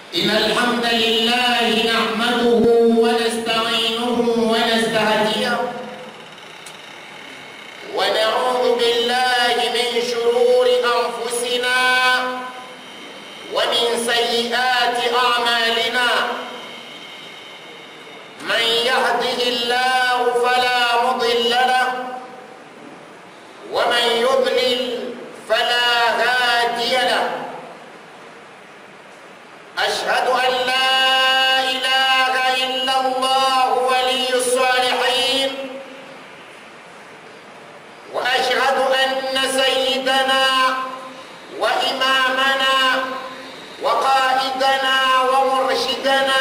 إن الحمد لله نحمده ونستعينه ونستهديه ونعوذ بالله من شرور أنفسنا ومن سيئات أعمالنا من يهده الله فلا مضل له ومن يضلل فلا هادي له أشهد أن لا إله إلا الله ولي الصالحين وأشهد أن سيدنا وإمامنا وقائدنا ومرشدنا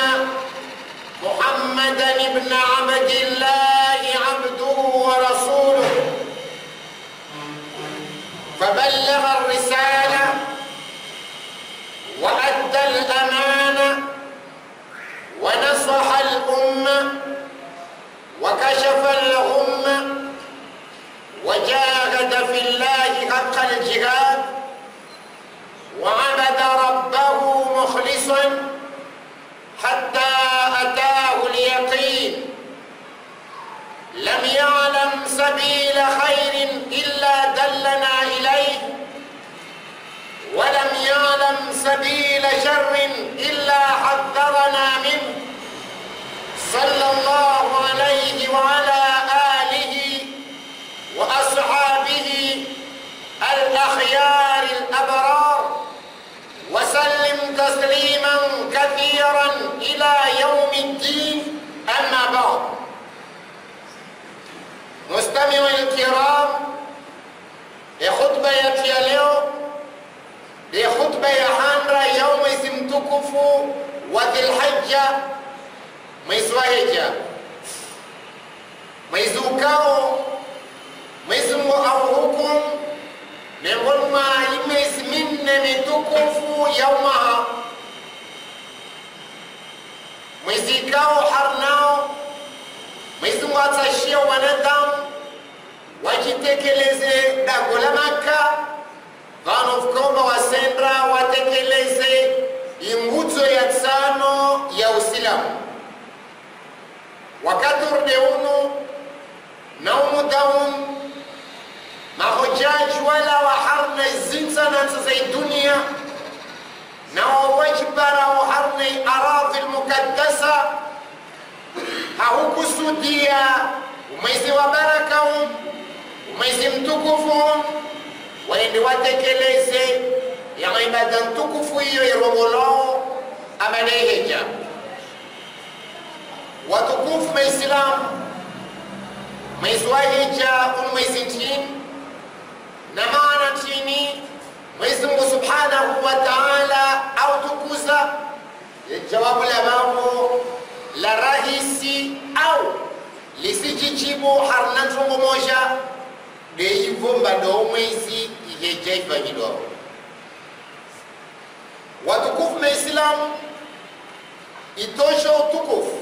محمدا بن عبد الله عبده ورسوله فبلغ الرسالة وأدى الأمانة ونصح الأمة وكشف الغمة وجاهد في الله حق الجهاد وعبد ربه مخلصا حتى أتاه اليقين لم يعلم سبيل خير إلا دلنا إليه ولم يعلم سبيل شر إلا حذرنا منه صلى الله عليه وعلى آله وأصحابه الأخيار الأبرار وسلم تسليما كثيرا إلى يوم الدين أما بعد مستمعي الكرام خطبة ya leo ni khutba ya handra ya mwezi mtukufu wa Dhulhijja, mwezi wa hija, mwezi ukao mwezi Mungu auhukum miongoni mwa miezi minne mitukufu ya umaha mwezi ikao harnao mwezi Mungu atashia wanadamu wajitekeleze dago la Maka vano vukomba wasendra watekeleze ingudzo ya tsano ya usilamu wakati urde uno na umudaum mahojaji wala waharna zinsanansa za dunia na wawajibara waharna aradhi lmukaddasa haukusudia umwezi wa baraka umwezi mtukufu waende watekeleze ya ibada ntukufu hiyo irongolao amaleheja watukufu maislamu mwezi wa hija uni mwezi ntini na maana ntini mwezi mungu subhanahu wa taala autukuza jawabu la mambo la rahisi au lisijijibu harna ntongo moja deivomba do mwezi iheja ifanyidwao watukufu maislamu itosho utukufu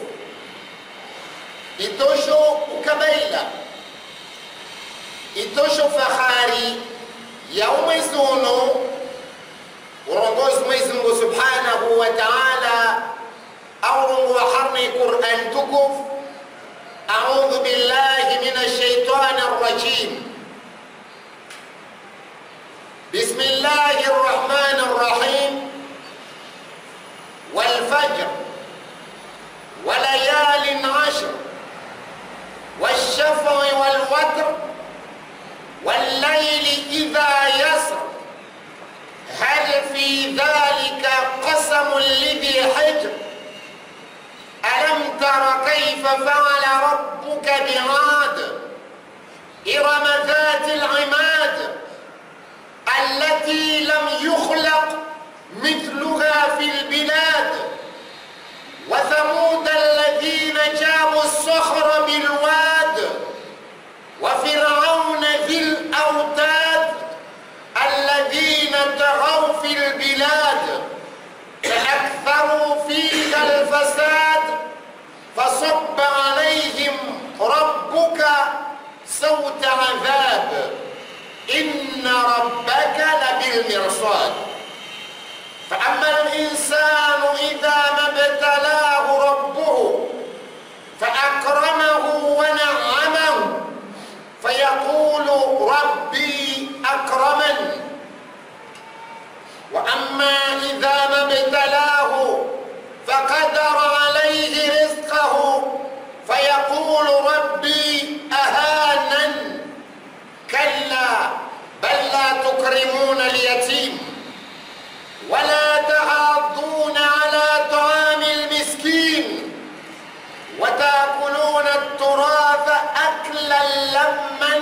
itosho ukabaila itosho fahari ya umwezi uno urongozi mwezi mungu subhanahu wa taala aurungu wa harni quran tukufu audhu billahi min alshaitani arrajim بسم الله الرحمن الرحيم والفجر وليال عشر والشفع والوتر والليل إذا يسر هل في ذلك قسم لذي حجر ألم تر كيف فعل ربك بعاد إرم ذات العماد التي لم يخلق مثلها في البلاد وثمود الذين جابوا الصخر بالواد وفرعون ذي الأوتاد الذين طغوا في البلاد فأكثروا فيها الفساد فصب عليهم ربك صوت عذاب إن ربك لبالمرصاد فأما الإنسان فيقول ربي أكرمن وأما إذا ما ابتلاه فقدر عليه رزقه فيقول ربي أهانن كلا بل لا تكرمون اليتيم ولا تحاضون على طعام المسكين وتاكلون التراث اكلا لما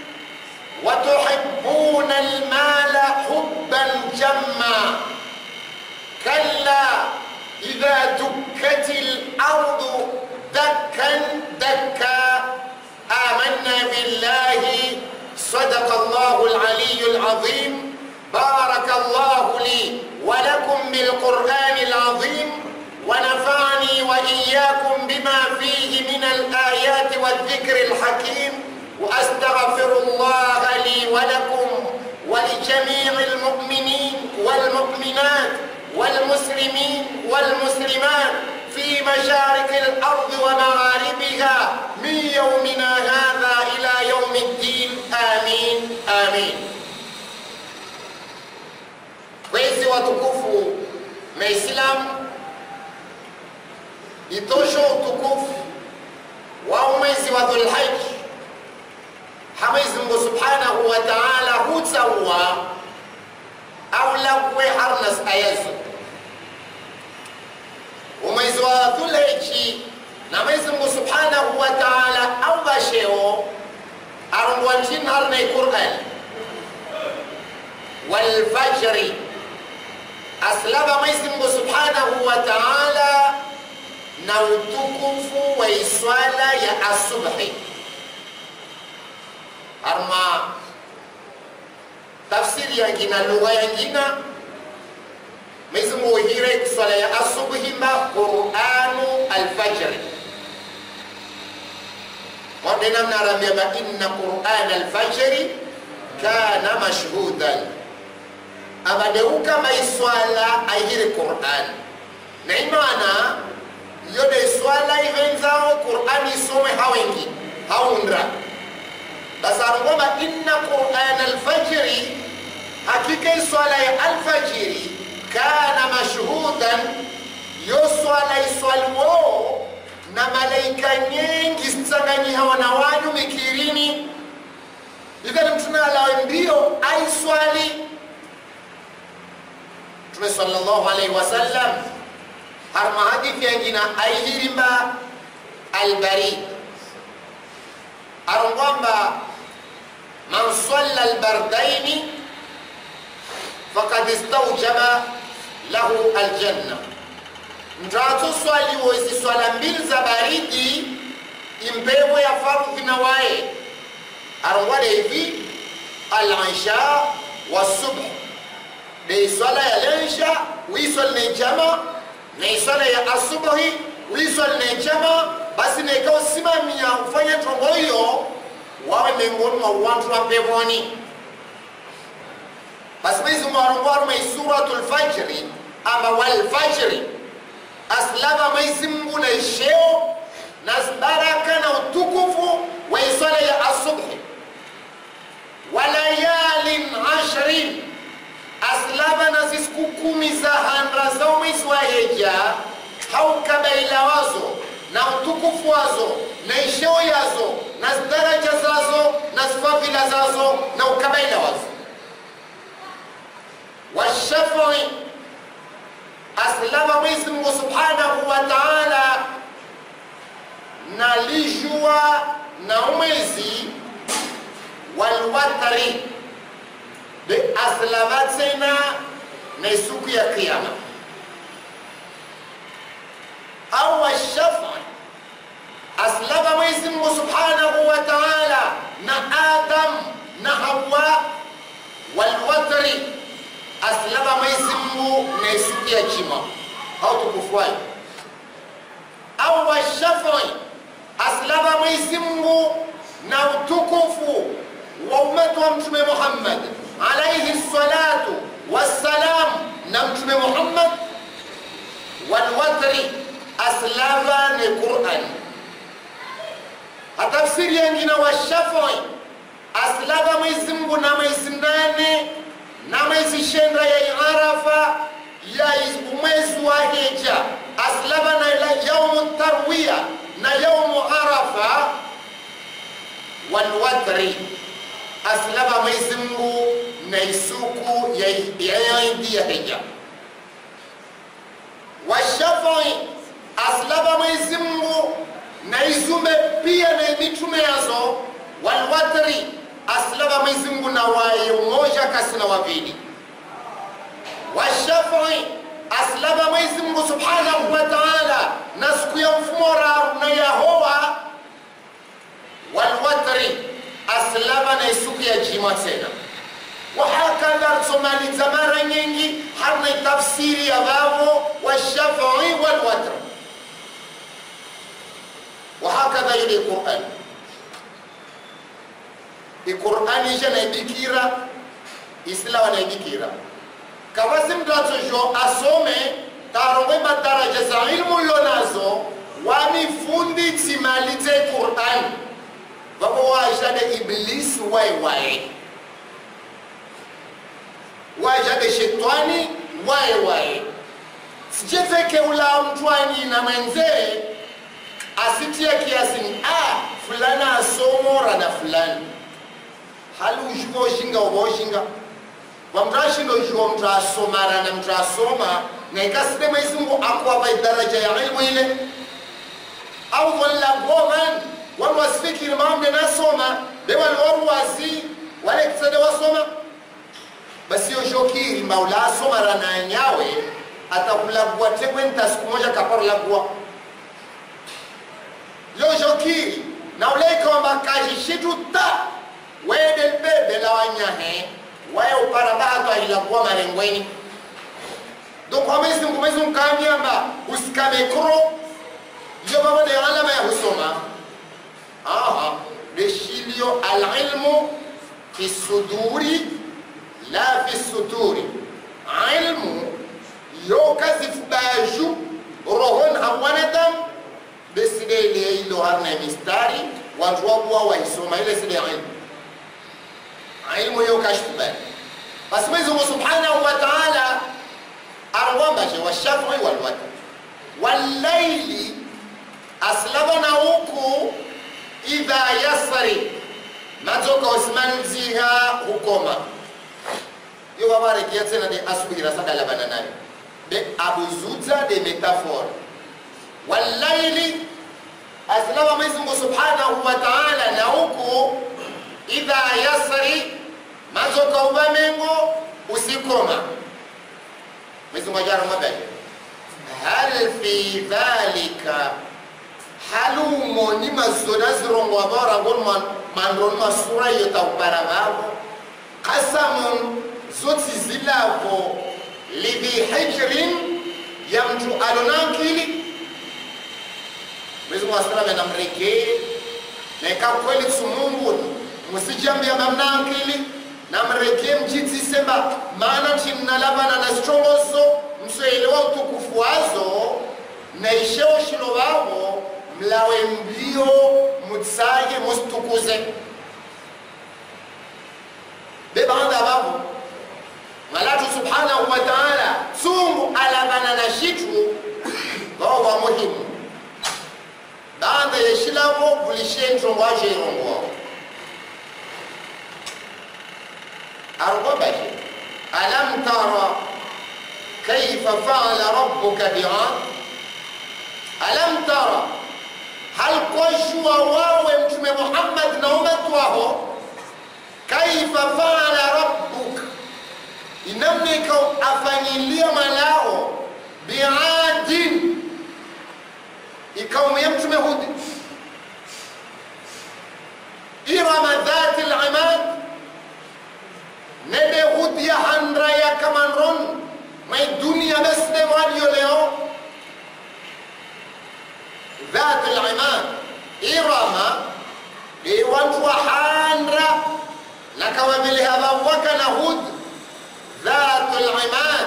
وتحبون المال حبا جما كلا اذا دكت الارض دكا دكا امنا بالله صدق الله العلي العظيم بارك الله لي ولكم بالقران العظيم ونفعني واياكم بما فيه من الايات والذكر الحكيم واستغفر الله لي ولكم ولجميع المؤمنين والمؤمنات والمسلمين والمسلمات في مشارق الارض ومغاربها من يومنا هذا الى يوم الدين امين امين wezi watukufu maislamu itosho utukufu wa mwezi wa dhulhaji hamwezi mungu subhanahu wa taala hutsawa au lakwe harnas ayazo umwezi wa dhulhaji na mwezi mungu subhanahu wa taala au basheo arongwa nchin harnai qur'an walfajri aslaba mwezi mungu subhanahu wa taala na utukufu wa iswala ya asubhi arma tafsiri yangina lugha yangina mwezi mungu uhire swala ya asubhi mba quranu alfajri modena mnarambia ba inna quran alfajri kana mashhudan abadeuka maiswala ayire quran na imana yode swala ivenzao qur'ani isome hawengi haundra basarungoma inna quran alfajri hakika iswala ya alfajiri kana mashhudan yo swala iswaliwo na malaika nyingi zitsanganyihawa na wanyu mikirini ikali mtuna alawe mbio aiswali mtume sallallahu alaihi wasallam har ma hadithi yangina ayhirimba albarid arongwamba man salla albardaini fakad istaujaba lahu aljanna mtatu swaliwo izi swala mbili za baridi impepo ya fardhi na waye arongwale hivi al-isha wasubh de swala ya lensha wiswal ne jama na swala ya asubuhi wiswal ne jama basi ne ikawa simamia ufanye tombo hiyo wawe miongoni mwa watu wa peponi basi mwezi mwarongwaru mai suratul fajri ama walfajri aslama mwezi mungu na isheo na baraka na utukufu wa iswala ya asubuhi walayalin ashrin aslama na zisiku kumi za handra za umwezi wa heja haukabaila wazo na utukufu wazo na isheo yazo na daraja zazo na zifadhila zazo na ukabaila wazo washafii aslama mwezi mungu subhanahu wa taala na lijua na umwezi walwatari de aslama tena na siku ya kiyama au washafi aslama mwezi mungu subhanahu wa taala na adam na hawa walwatri aslama mwezi mungu na siku ya jima au tukufuai au washafi aslama mwezi mungu na utukufu wa umatu wa mtume muhammad alaihi salatu wassalam na mtume muhammad walwatri aslama ni quran hatafsiri yengine wa shafii asilava mwezi mngu na mwezi nane na mwezi shenda ya arafa ya umwezi wa hija asilava na yaumu tarwiya na yaumu arafa walwatri asilava mwezi mngu na isuku ya idi ya hija washafai asilava mwezi mngu na izume pia na mitume yazo walwatri asilava mwezi mngu na wayo moja kasi na wavili washafai asilava mwezi mngu subhanahu wa taala na siku ya mfumo raru na yahowa walwatri asilava na isuku ya jima tena wahakadha somaliza mara nyingi harna tafsiri ya vavo washafai walwatri wahakadha ile qurani iqurani isha naibikira isila wanaibikira kavasi mtu atsojo asome tarongwe madaraja za ilmu yo nazo wamifundi tsimalize qurani vavo wajade iblisi waiwaye wajade shetani waiwaye sijezeke ula mtwani na mwenzee asitie kiasini a fulana asomora na fulani hali ushuka ushinga uba ushinga wamtu ashinda ushuka mtu asomara na mtu asoma na ikaside mwezi mungu akwapa idaraja ya ilmu ile au wala goman wanu wasifikiri mamde nasoma be wali waruwasi wale kisade wasoma basi yoshokiri maula asomara na nyawe atakulagua tekwenta siku moja kaparulagua yoshokiri na ulekomba kashishitu ta wede bebe la wanyahe waye uparabato ahilagua marengweni donc amezi mungu mwezi mukamiamba usikamekro iyo baba de alama ya husoma aha deshilio alilmu fi suduri la fi suturi ilmu yo kazifubaju rohon hawanadam beside ile ilo harna mistari watu wabuwa waisoma ile side ilmu ilmu yo kashfubali basi mwezi mungu subhanahu wa taala arwambaje washafii walwatr wallaili aslabana huku idha yasari madzoka osimanziha hukoma yo wawarekia tena de asubuhira sadalabana nayo de abuzudza de metaphore wallaili aslaba mwezi mungu subhanahu wa taala na huku idha yasri madzoka ubamengo usikoma mwezi mungu ajara mwabaye hal fi dhalika halumo ni mazona zirongo abaorangon mandron masura iyo takupara vavo qasamun zoti zilavo lidhi hijrin ya mtu alonankili mwezi mungu asalame namrekee nekakweli tsumunguni musijambia mamnankili namrekee mjitisemba maana chimnalavana na sichongozo msoelewa utukufu wazo naisheo shilo vavo mlawe mlio mutsaye musitukuze bebanda vavo malatu subhanahu wa taala tsungu alavana na shitu vao va muhimu banda yeshilavo vulishenjongo aje irongo argobaje alam tara kaifa faala rabbuka biad alam tara hal koshua wawe mtume muhammad na umatu waho kaifa faala rabbuk inamnika afanyilia malao biadin ikaumu ya mtume hudi irama dhati limad nede hudi ya handra ya kamanron mai dunia besne walio leo ذات العماد إرما لوانتوا حانرا لكوا بالهبا وكان هود ذات العماد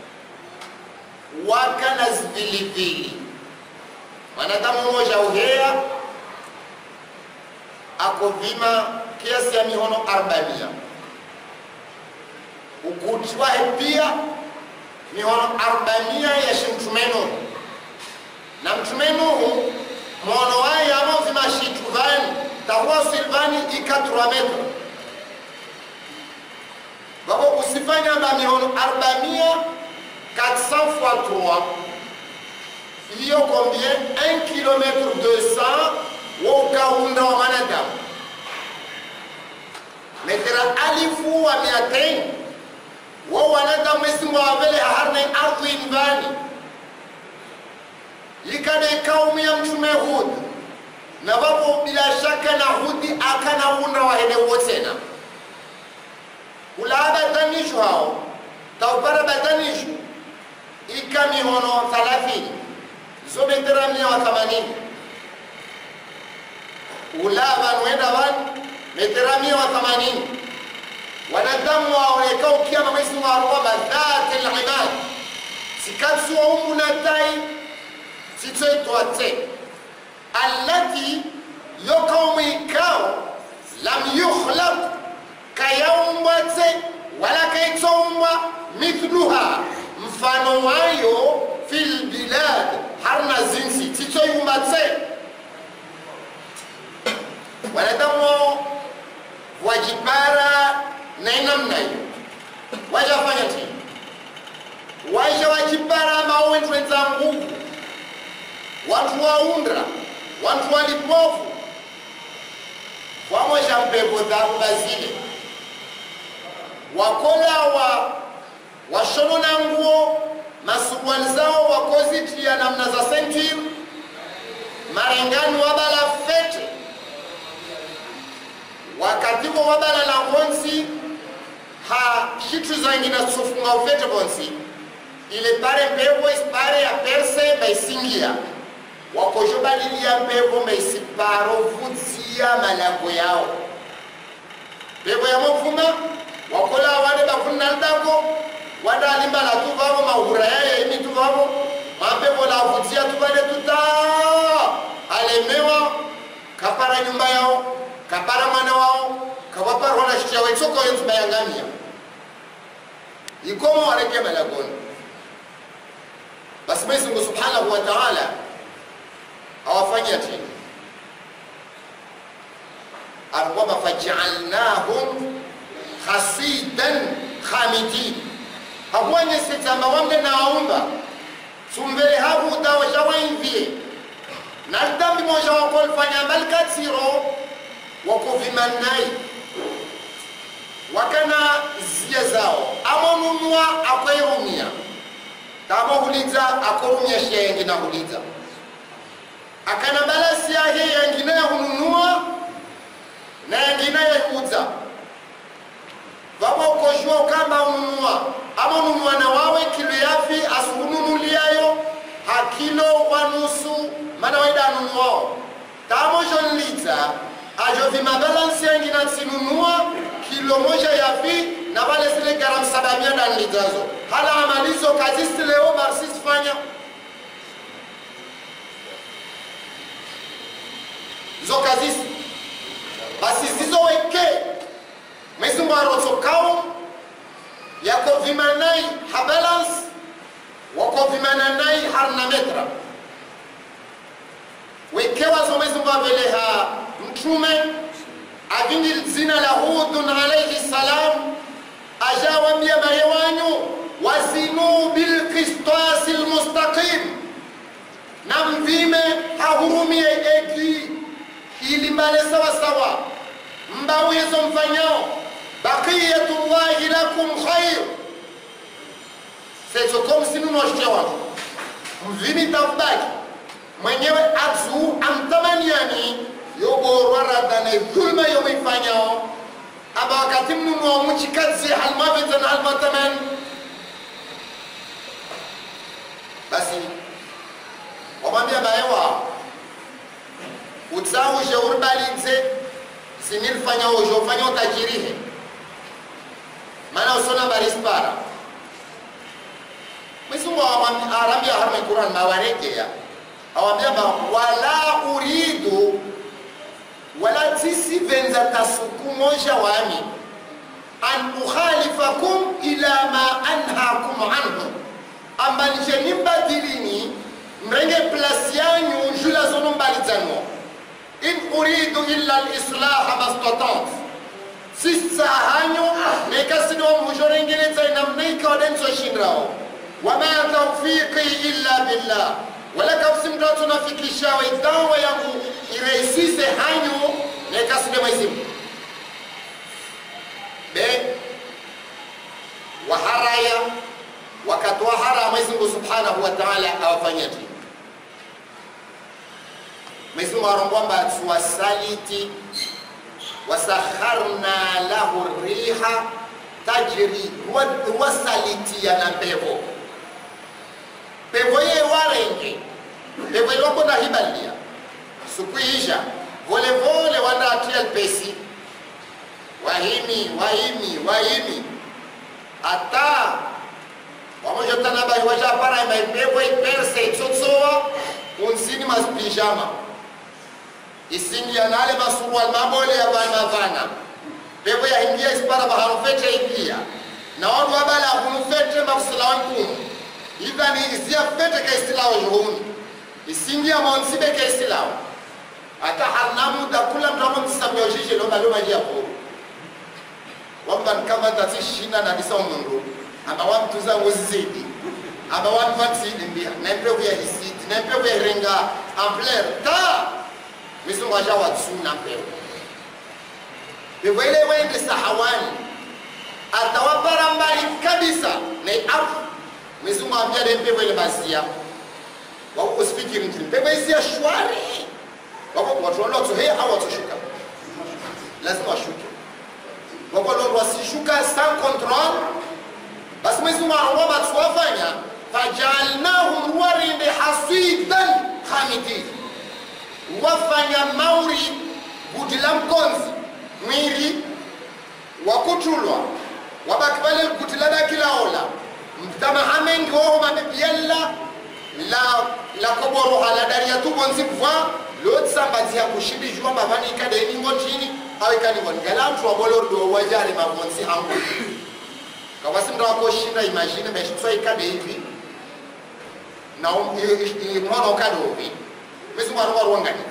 وكان زبلبلي wanadamu mmoja uhea akovima kiasi ya mihono arbamia ukuti wahe pia mihono arbamia yashe mtume nuhu na mtume nuhu mwono waye amo vimashitu vani tahuwa silvani ikatura metro vavo usifanya ba mihono arbamia 400 fois 3 iyo combien 1 km 200 wo ukaunda wa mwanadamu metera alifu wa miatain wo wanadamu esimba wavele harne ardhi invani ikade kaumu ya mtume hud na vapo bila shaka na hudi akanaunda wahene wotena ulaa batanishu hao taupara batanishu ika mihono 30 zo metera mia wa 80 ulaa vanuenda vanu metera mia wa 80 wanadamu waoneka ukiama mwezi wa arwaba dhati al-ibad sikatsu wa umu na tai sitsoitwa te allati yokaumu ikao lam yukhlaq kayaumbwa te wala kaitsoumbwa mithluha mfano wayo fil bilad harna zinsi titsoiumba te wanadamu wajibara na namna hiyo wajafanya ti waja wajibara mauwentwenza nguvu watu waundra watu walipofu wamosha mpepo dharuba zile wakola wa washonona nguo masuruali zao wakozitia namna za sentir marengani wabala fete wakativo wabala na honsi ha shitu zangina tsofunga ufete bonsi ile pare mpepo isipare ya perse baisingia wakojo balilia mpepo maisiparo vudzia malago yao mpepo ya movuma wakola wade bafunnaldako wada alimbala tu vavo mahura yaye imi tu vavo mampepo la vudzia tu vale tuta alemewa kapara nyumba yao kapara mwana wao kawaparwa na shitia waitsoko yenzu bayangamia ikomo wareke malagoni basi Mwenyezi Mungu Subhanahu wa Ta'ala awafanyia tena alikuwa faj'alnahum hasidan khamidin hakuwanye sitamba wamde naumba sumbele habu dawa shawainvie naldambi moja wakolfanya malkatsiro wakovimannai wakana zia zao amonunua akwairumia tamohuliza akorumia shenge na huliza akana balasi yahe yangine yahununua na yangine yahuza vavo ukojua ukamba ununua ama ununua na wawe kilo yafi asuhununuliayo hakilo wanusu mana waida anunuao tamojonliza ajo vimabalansi yangine atsinunua kilo moja yafi na vale zile garam sabamia danlizazo hala amalizo kazisi leo barsisifanya zo kazisi basi zizoweke mwezi mwarotsokao yako vimanai habalance wako vimananai harna metra wekewazo mwezi mwaveleha mtume avingi zina la hudun alaihi salam ajawambia maye wanyu wazinu bilqistasi lmustaqim na mvime hahurumie eki ili mbale sawasawa mbauyezo mfanyao baqiyatullahi lakum khair setsokomsinunoshe wangu mvimi tafubaki mwenyewe atsu amtamaniani yoborwa radane dhulma yomuifanyao aba wakati mnunua muchikazi halmavezana halmatamani basi wamwambia baye wao utsauje uribalitse sinilfanya ujo ufanya utajirihe maana usona barispara mwisungu arambia harme quran mawarekeya awambia ba wala uridu wala tisivenza tasuku moja wami an ukhalifakum ila ma anhakum anhu amba nije nimbadilini mrenge plasi yanyu jula zono mbalidzanwa in uridu illa lislaha mastatant sisahanyu nekasido mujorengeledza namnaika wadenzoshindrawo wama taufiqi illa billah wala kafsi mtoto nafikishawe dawa yangu iraisise hanyu nekaside mwezimu be waharaya wakati wa hara Mwenyezi Mungu Subhanahu wa Ta'ala awafanyati Mwenyezi Mungu arongwamba tuwasaliti wasakharna lahu riha tajri wasalitiya na pepo pepo ye warenge pepo ilwakona hibalia sukuisha volevole wandatia lpesi wahimi wahimi wahimi ata wamojotana bai wajapara maipepo iperse itsotsowa unsini masipijama isindi yanale masurual mabole ya bana mavana pepo yahingia isipara baharufete ingia na wanu wabala hunufete mafusila nkumu ivani izia fete ka isilawo juhuni isingia monsibe ka isilawo ata harnamu da kula mtamo mtisamia ujije lomba loma jia kuru wamba nkama tati shina na disa umundu aba wamtuza wozizidi aba wamfatsidi mbia na mpevu ya hisiti na mpevu ya renga ampler ta misungu aja watsuna mpevu bivele wende sahawani atawapara mbali kabisa na afu misungu ambia de mpevu ile bazia wako usifikiri mtu mpevu isia shwari wako watu walotu hei au watushuka lazima washuke wakololo wasishuka sans control basi mwezi mwangu batuwafanya fajalnahum warinde hasidan hamidin wafanya mauri gudila mkonzi mwiri wakutulwa wabaki pale gudila dakilaola mtamahamengi woho mabebiella la la koboroha la daria tubonzi kuvwa lotsambadziha kushibijwa mbavani ikadeningo chini awikaniwoni galamtu wabolordo wajari mavonzi hangu kawasimnda wakoshinda imagine meshitswa ikade hivi na mwana ukade uvi mwezingu arowarwangani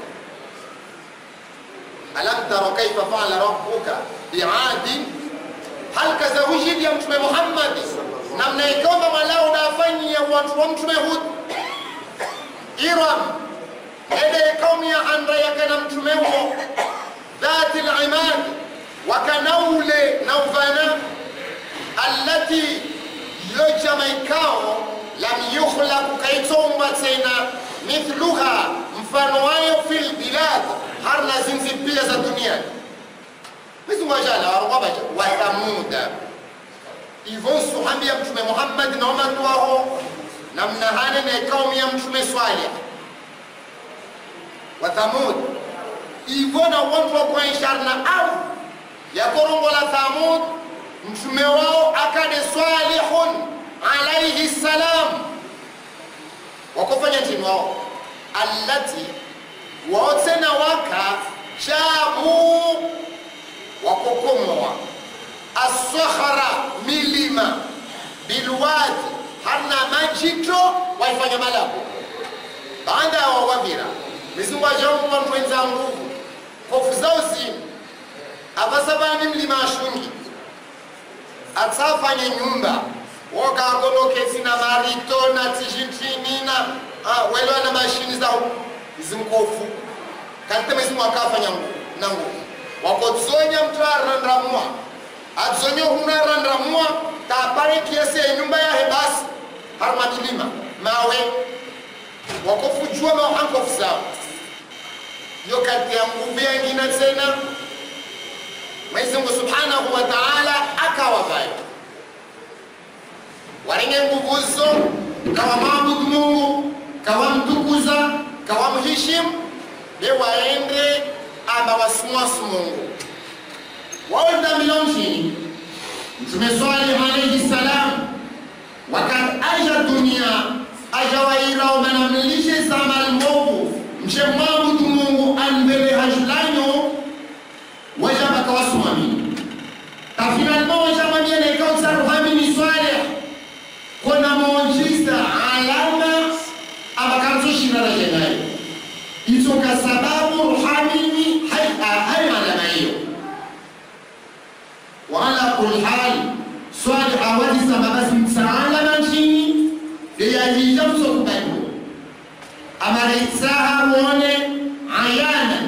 alam tara kaifa faala rabbuka biadi hal kazawujidi ya mtume muhammadi namna ikomba malao dafanyia watu wa mtume hud iram ede kaumi ya andra yakana mtume huo ذات العماد وكنول نوفانا التي يجمعكاو لم يخلق كيتومba tena mithluha mfano wayo fil bilad harna zinzi pia za duniani mizungwajala warwabaja wathamuda ivon suhambia mtume muhammad na umatu waho namna hane ne kaumi ya mtume swalih wathamud ivona watu wa kuaisharna au yakorongola thamud mtume wao akade salihun alaihi salam wakofanya ntini wao allati wao tena waka jabu wakokomoa asahara milima bilwadi hana majito waifanya malabu baada ya wawavira mizingu ajamu wantu wenza nguvu hofu zao zini avasavani mlima ashungi atsafanye nyumba wokagonokesi na marito na tijintrinina welewa na mashini zao izimkofu kalite mizimu akafanya na nguvu wakotsonya mtu arandramua adzonye huna arandramua tapare kiasi ya nyumba yahe basi harma milima mawe wakofujua mahankofu zao yo kati ya nguvu yengine tena Mwenyezi Mungu Subhanahu wa Ta'ala akawavayo warenge nguvu zo kawamwabudu Mungu kawamtukuza kawamheshimu be waende aba wasimwasu Mungu waenda milonjini Mtume Salih alayhi salam wakati aja dunia aja waira umanamlishe zama almovu mche mwabudu Mungu anbele hajlanyo yajija msokubaliwa amarisaha muone ayana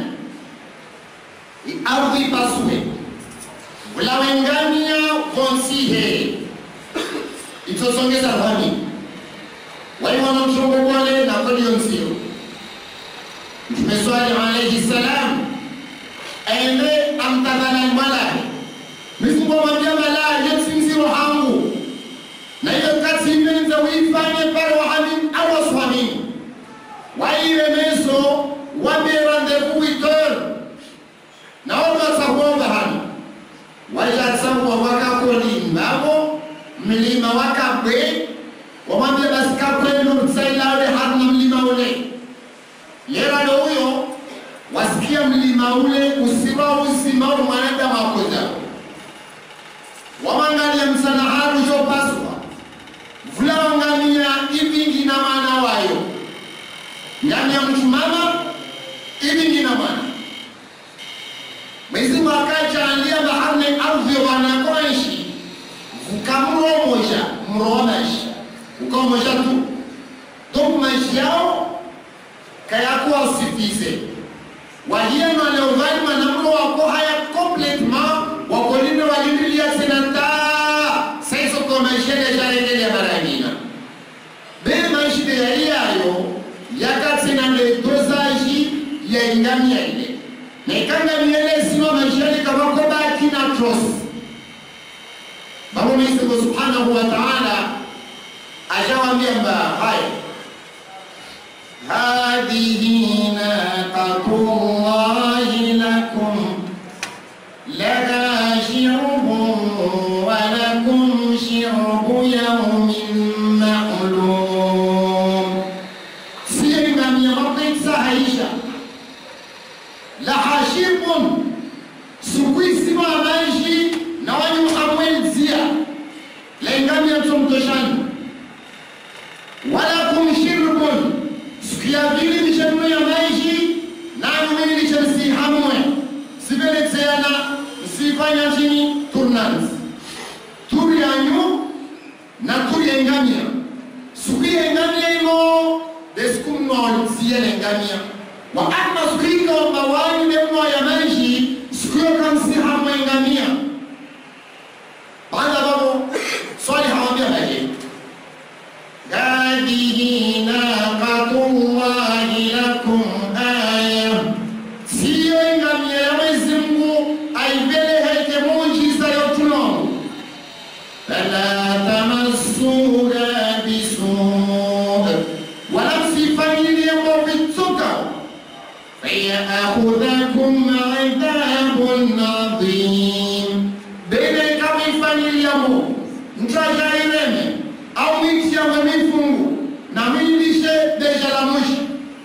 ardhi pasue ulawengania vonsihe itosongeza rwani waiwana mshongo kwale na kodi yonsio mtume swali alaihi salam aende amtadhala mwalahe mifungo mwambia malahe yetsinziro hangu na hiyo kati imenza uifanye pale wahamini au waswamini waire meso wabe rendez-vous huit heures na wakasakuomba hano wajatsakuwa wakakolimavo mlima wakabwe wamwambia basi kakwenu mtsailale haruna mlima ule yeralo huyo wasikia mlima ule usiwa uzima ule mwanadamu akoza wamangalia msanaharu jopaswa vulawangamia ivingi na mwana wayo ngamia mchumama ivingi na mwana Mwenyezi Mungu akajalia baharne ardhi wanakoishi vukamromoja mromaisha ukamoja tu donc maisha yao kayakuwa usifize walieno aleovali manamro wako haya complètement wakolinde walindilia senata saiso kwa maisha ya jarengelea marangina be maisha ya iyayo yakatsina le dosage ya ingamia ile nekanga miele sino maishani kabako baki na trust baba Mwenyezi Mungu Subhanahu wa Ta'ala ashawambia mba haya hadhihi naqatullahi lakum laha shirbun wa lakum shirbu yawmin ma'lum siye ngamia mabitsa haisha laha shirbun sukuisima maishi na wanyu amwelzia lengamia tomtoshani wala kum shirbun sikia vili mishanume ya maishi nanyu mini lishamsi hamwe sibeletseana msifanya chini turnans turi yanyu na turi engamia suki engamia ino deskumnolzie lengamia wa amma sukika wa mawani nemno ya maishi sikuyo kamsi hamwe engamia baada babo swali hawambia baje هذه ناقة الله لكم آية siyo ngamia ya Mwenyezi Mungu aipeleke muujiza yotuno fala tamassuha bisuu wala msifanyilie movituka fayakhudhakum adhabun adhim bene kama ifanyiliamo mtajaireme au mitiawe mifungu na milishe deja la mwisho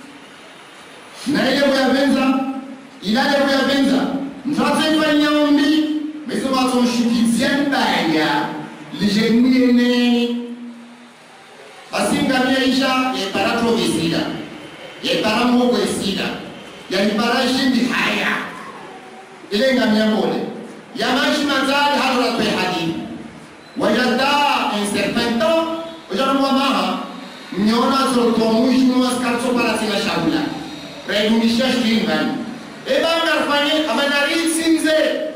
na ile kuyavenza ilaje kuyavenza mtatefanya ombi meso batomshukizie mbaya lijendiene basingamia isha yeparato visida yepara mogo esida yanipara ishindi haya ile ngamia mbole yamaishi mazali hadoratwe hadithi wajada un certain temps ojanumwa maha mnyona zotomwishnua skarso paratina shabula raidungisha shtingani ebangarfanye amanarisinze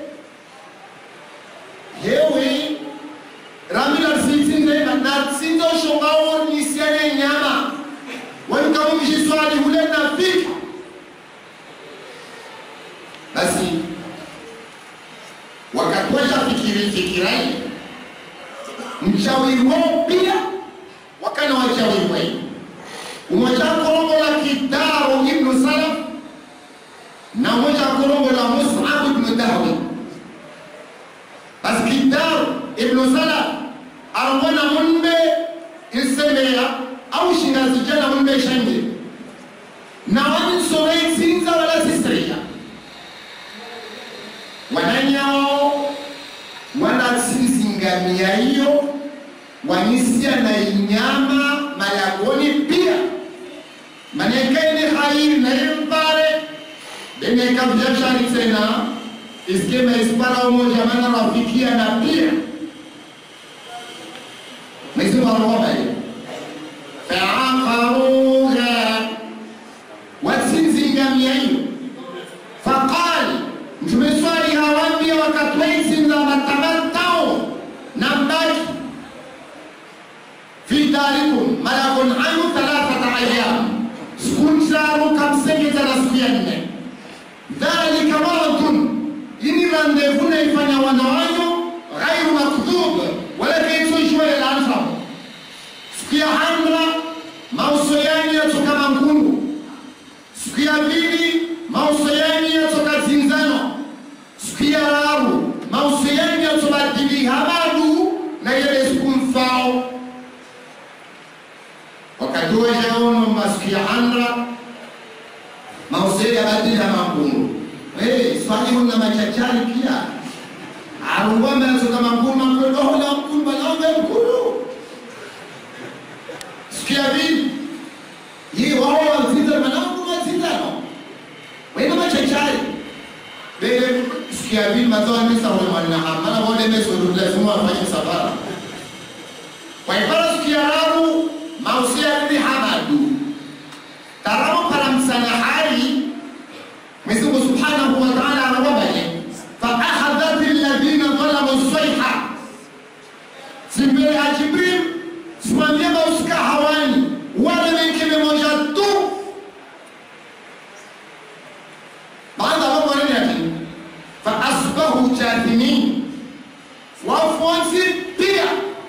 yewi ramila sinsinze natsinze oshongawo nisiane nyama wanikamumishiswali hule nafika basi wakatwesha fikiri fikirai mchawi wao pia wakana wachawi wao umoja korongo la kidaro ibn salaf na moja korongo la mus'ab ibn dahwi basi kidaro ibn salaf arwana munbe isemea au shingazijana munbe shanje na wani sore sinza wala sisriya wananyao wanatsinzingamia hiyo wanisia na inyama malagoni pia manekaini hairi naimpare beneka vyashari tena iskema ispara umoja mana rafikia na pia mwezimu arohobaye fi darikum malakun anu thalathata ayyam siku ntaru kamsengeza na siku ya nne dhalika maradun ini randevu naifanya wana wanyu ghairu makdhub wala kaitsoishwele lanfamo siku ya hamra mauso yanyu yatoka mankulu siku ya pili mauso yanyu yatoka zinzano siku ya raru mauso yanyu yatobadili habadu na yele siku mfao wakati wejaono masiku ya hamra mauso yabadili hamankulu Hey, swali huna machachari pia arungwame yatoka mankulu mankulu ohola mkulu balombe mkulu sikia vipi hii wao wazita manangu wazitano wena machachari bele sikia vipi mazoa misa wale mwana hamana wale meso lazima wafanye safara kwa ibara sikia raru mausia bibi hamadu taramu para msana hai Mwenyezi Mungu Subhanahu wa Ta'ala anawabaye fa akhadhat alladhina zalamu sayha simbele ya Jibril simamia mausika hawani wale wengine moja tu baada ya mambo nini yake fa asbahu jathimin wafuasi pia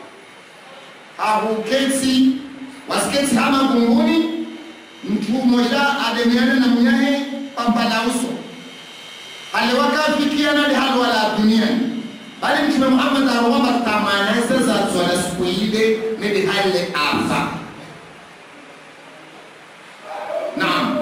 hahuketi wasiketi hama gunguni mtu mmoja ademiane na mnyahe pampala uso aliwakafikiana ni hali wala duniani bali mtume Muhammad arwamba tamanese za tsona siku ile nidi hali afa naam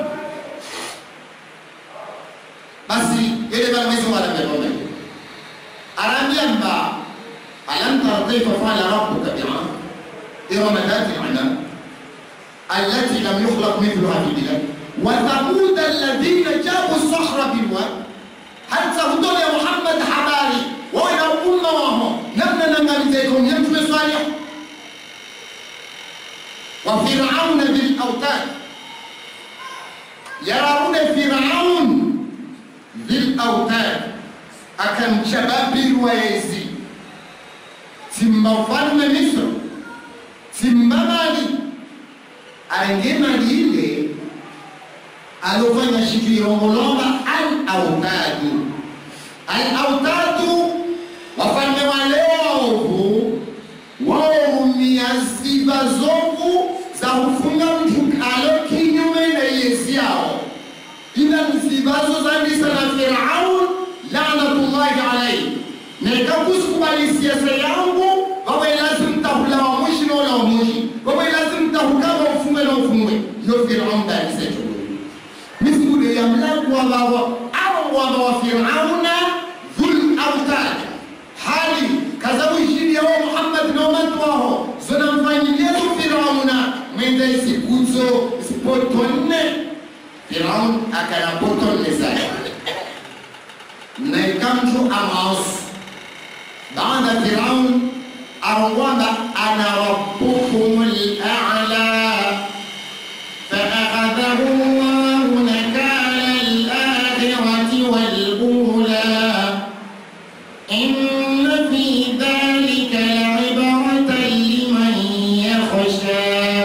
basi ile bala mwezi wala mbele arambia mba alam tara kayfa fa'ala rabbuka bi'am irama dhati al-anam التي لم يخلق مثلها في البلاد وثمود الذين جابوا الصخر بالواد حتى هدول يا محمد حباري وإلى أمة وهم نمنا نمالتكم يمتم صالح وفرعون بالأوتاد يرون فرعون بالأوتاد أكن شباب الويزي ثم فلم مصر ثم مالي aingie mali ile alofanya shikilongolonga al-autadu al-autadu wafalme wale waovu waumia sifa zovu za kufunga mtu kalo kinyume na yesi yao ila msibazo zandisa na firaun lanatullahi alaihi nekakusikubali siasa yangu wawe lazim tahula wa mwishi na wala wa mwishi wawe lazim tahukama ufunge na ufungwe yo firaun dalisecho misikude ya mlango wabawa au waba wa firauna dhul autad hali kazabuishini yawo muhammad na umatu waho zona mfanyilezo firauna mwenda isikuzo isipotonne firaun akana potonne zake na ikamtu amaosu baada firaun arongwamba ana rabbukum al-a'la فأخذه الله نكال الآخرة والأولى إن في ذلك لعبرة لمن يخشى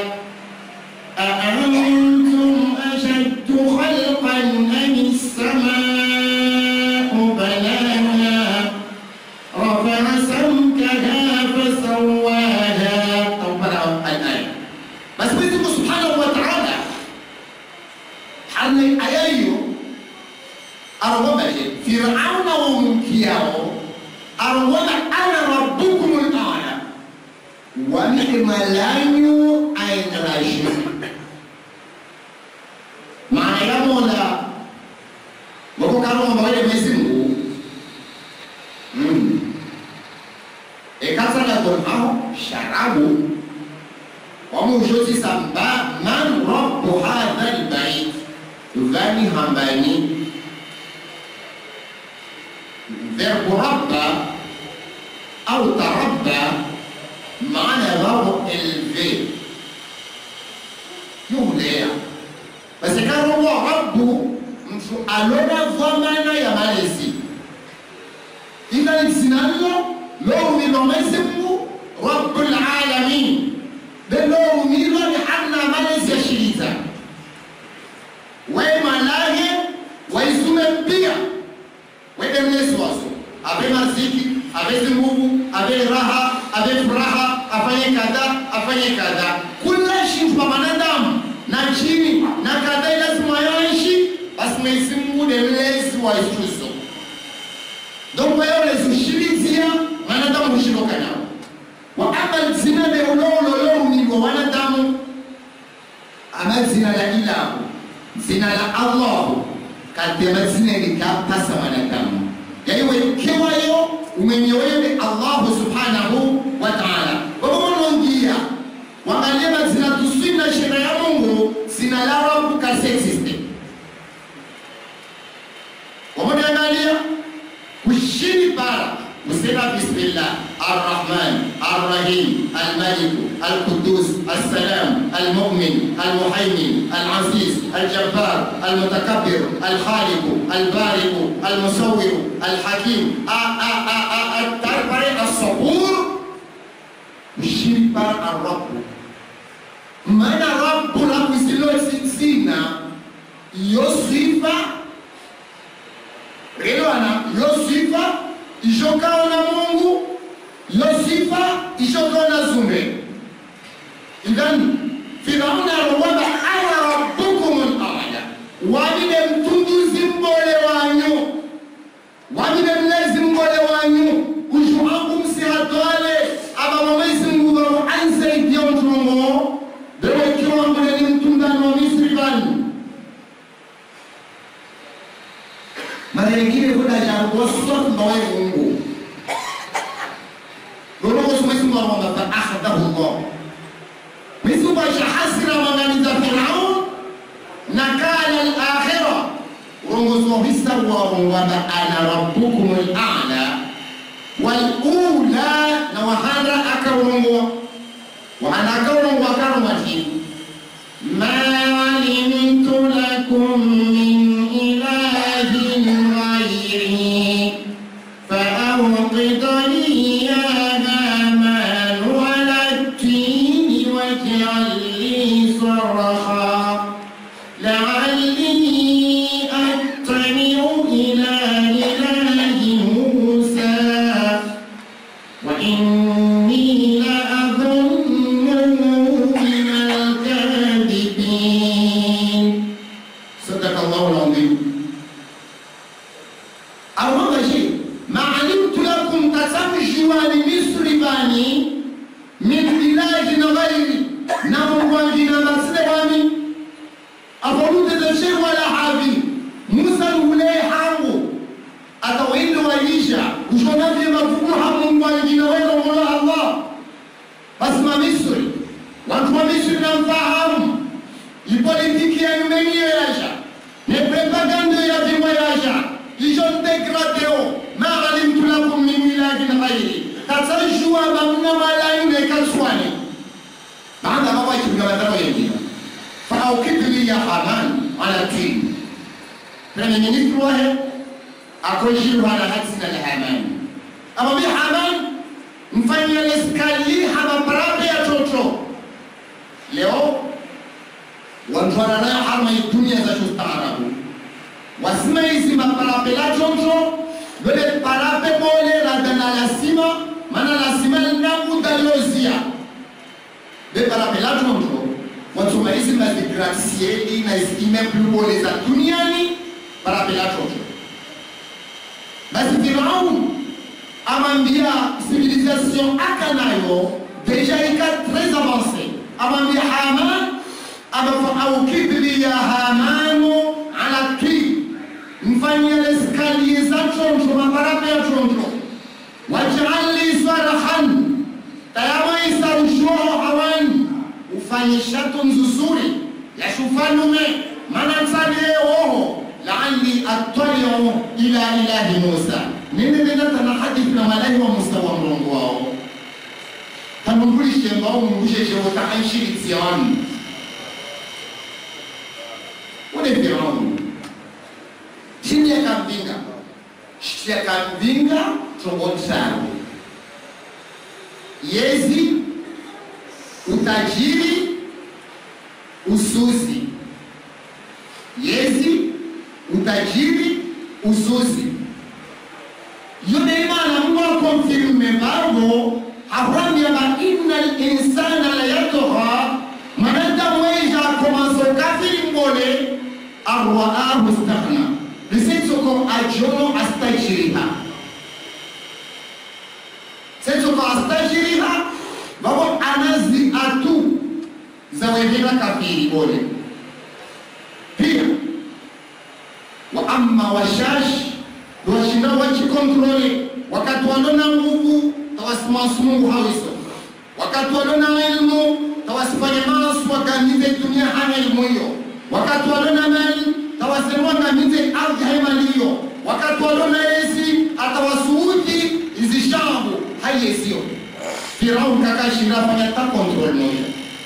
أأنتم أشد خلقا أم السماء بناها رفع سمكها فسواها أو بلغ الآية بس بيزم سبحانه وتعالى حرني أيايو أرغبه فرعون ومكياو أرغب أنا ربكم الأعلى ونعم لانيو أين راشد maana ya mola wako kama mawale Mwenyezi Mungu mm. ekasala kon hao sharabu wamushozi samba man rabbu hadha albayt vani hambani verbu rabba au tarabba maana vao élevé yulea parce que robo rabbu mtu alona vwamana ya malezi ila lisinallo lowumilwa Mwenyezi Mungu rabbul alamin be kadha kula shintu pa mwanadamu na chini na kadha lazima yaishi basi Mwenyezi Mungu ni mlezi wa ichuzo donc wewe unazoshirikia wanadamu hushiroka nao wa ama zina de ulolo ni wanadamu ama zina la ilahu zina la Allah kadema zina likapasa wanadamu yani wekewayo umenyewewe Allah subhanahu wa ta'ala wamonongia wangalia mazina tusina sheria ya Mungu zina la Rabb kasi existe wamonangalia kushini para kusema bismillah arrahman arrahim almalik alqudus assalam almu'min almuhaymin alaziz aljabbar almutakabbir alkhaliq albariq almusawwir alhakim atarbari assabur kushini para arrabb maana rabbu la kusilosina iyo sifa Elewana, yo sifa ishokao na Mungu, yo sifa ishokao na zume. Idhan Firauna alowaba ana rabbukum al-a'la, wabide mtunduzi mbole wanyu, wabide mlezi mbole wanyu, ushuaku msihatwale aba Mwenyezi Mungu wa anze ikia mtungo bewe kiwa mbele ni mtundano wa Misri bani mara nyingine kwenda jangwa mbawe Mungu lolo Mwenyezi Mungu anaomba fa akhadahu Allah Mwenyezi Mungu ashahasira mangamiza Firaun na kana al-akhirah rongozo hisa wa ngwamba ana rabbukum al-a'la wal ula na wahanda akarongo wahanda akarongo akaromati ma alimtu lakum min ilahin غيري فأوقد لي يا هامان على التين واجعل لي صرخا لعلي أطلع إلى إله موسى وإني لأظنه من الكاذبين صدق الله العظيم awanga shi maalimtu lakum tasamshiwani misri bani min ilahin ghairi na mungwangina basile bani afoluteze wala havi musa lule hangu atawinde waisha ushonavye mafuku hamungwangina welomola allah basi mamisri watu wa misri namfahamu ipolitiki yanyumeniyeyasha neprepagando yavimweyasha ijon degradeo ma alimtu lakum min ilahin ghairi tatajua bamna malaine kaswani baada baba ikipiga madhara yengine fa aukidli ya haman ala tin premier ministre wahe akojiru ala hatsina la haman ama bi haman mfanya leskali hama brabe ya toto leo wantwana nayo harma dunia za ustaarabu wasima hizi maparape la choncho dole parape bole radana lasima mana lasima nangu dalozia be parape la choncho watuma hizi mazigratieli na immeuble bole za duniani parape la choncho basi Firaun amambia civilisation aka nayo deja ika très avancé amambia Haman abafa aukibli ya Hamanu ala twi mfanyie eskalie za choncho maparape ya choncho waj'alli sarahan tayama isaushuho hawani ufanye shatu nzuzuri ya shufanume mana tsalie woho la'alli attali'u ila ilahi Musa nini linatana hadithi na malahi wa Musa wa mrongo wao tanumbulishe mbao mungusheshe wataanshirikia wanu ule Firauni chini yakamvinga yakamvinga chongotsaro yezi utajiri usuzi yezi utajiri usuzi yone imana mungu akomfirme mbargo haramya ba inna linsana la yatgha arwaahu staghna lisitsoko ajono astajiriha setsoko astajiriha vavo anazi atu zawehera kafiri bole pia wa amma washash washinda wachikontrole wakati walona nguvu tawasimasu mungu hawiso wakati walona ilmu tawasifanye masu wakamize dunia hana ilmu hiyo wakati walona mali tawasemwa ngamize ardhi haimali hiyo wakati walona esi atawasuudi izi shambu haiyesio firaun kakashira fanya ta kontrol moja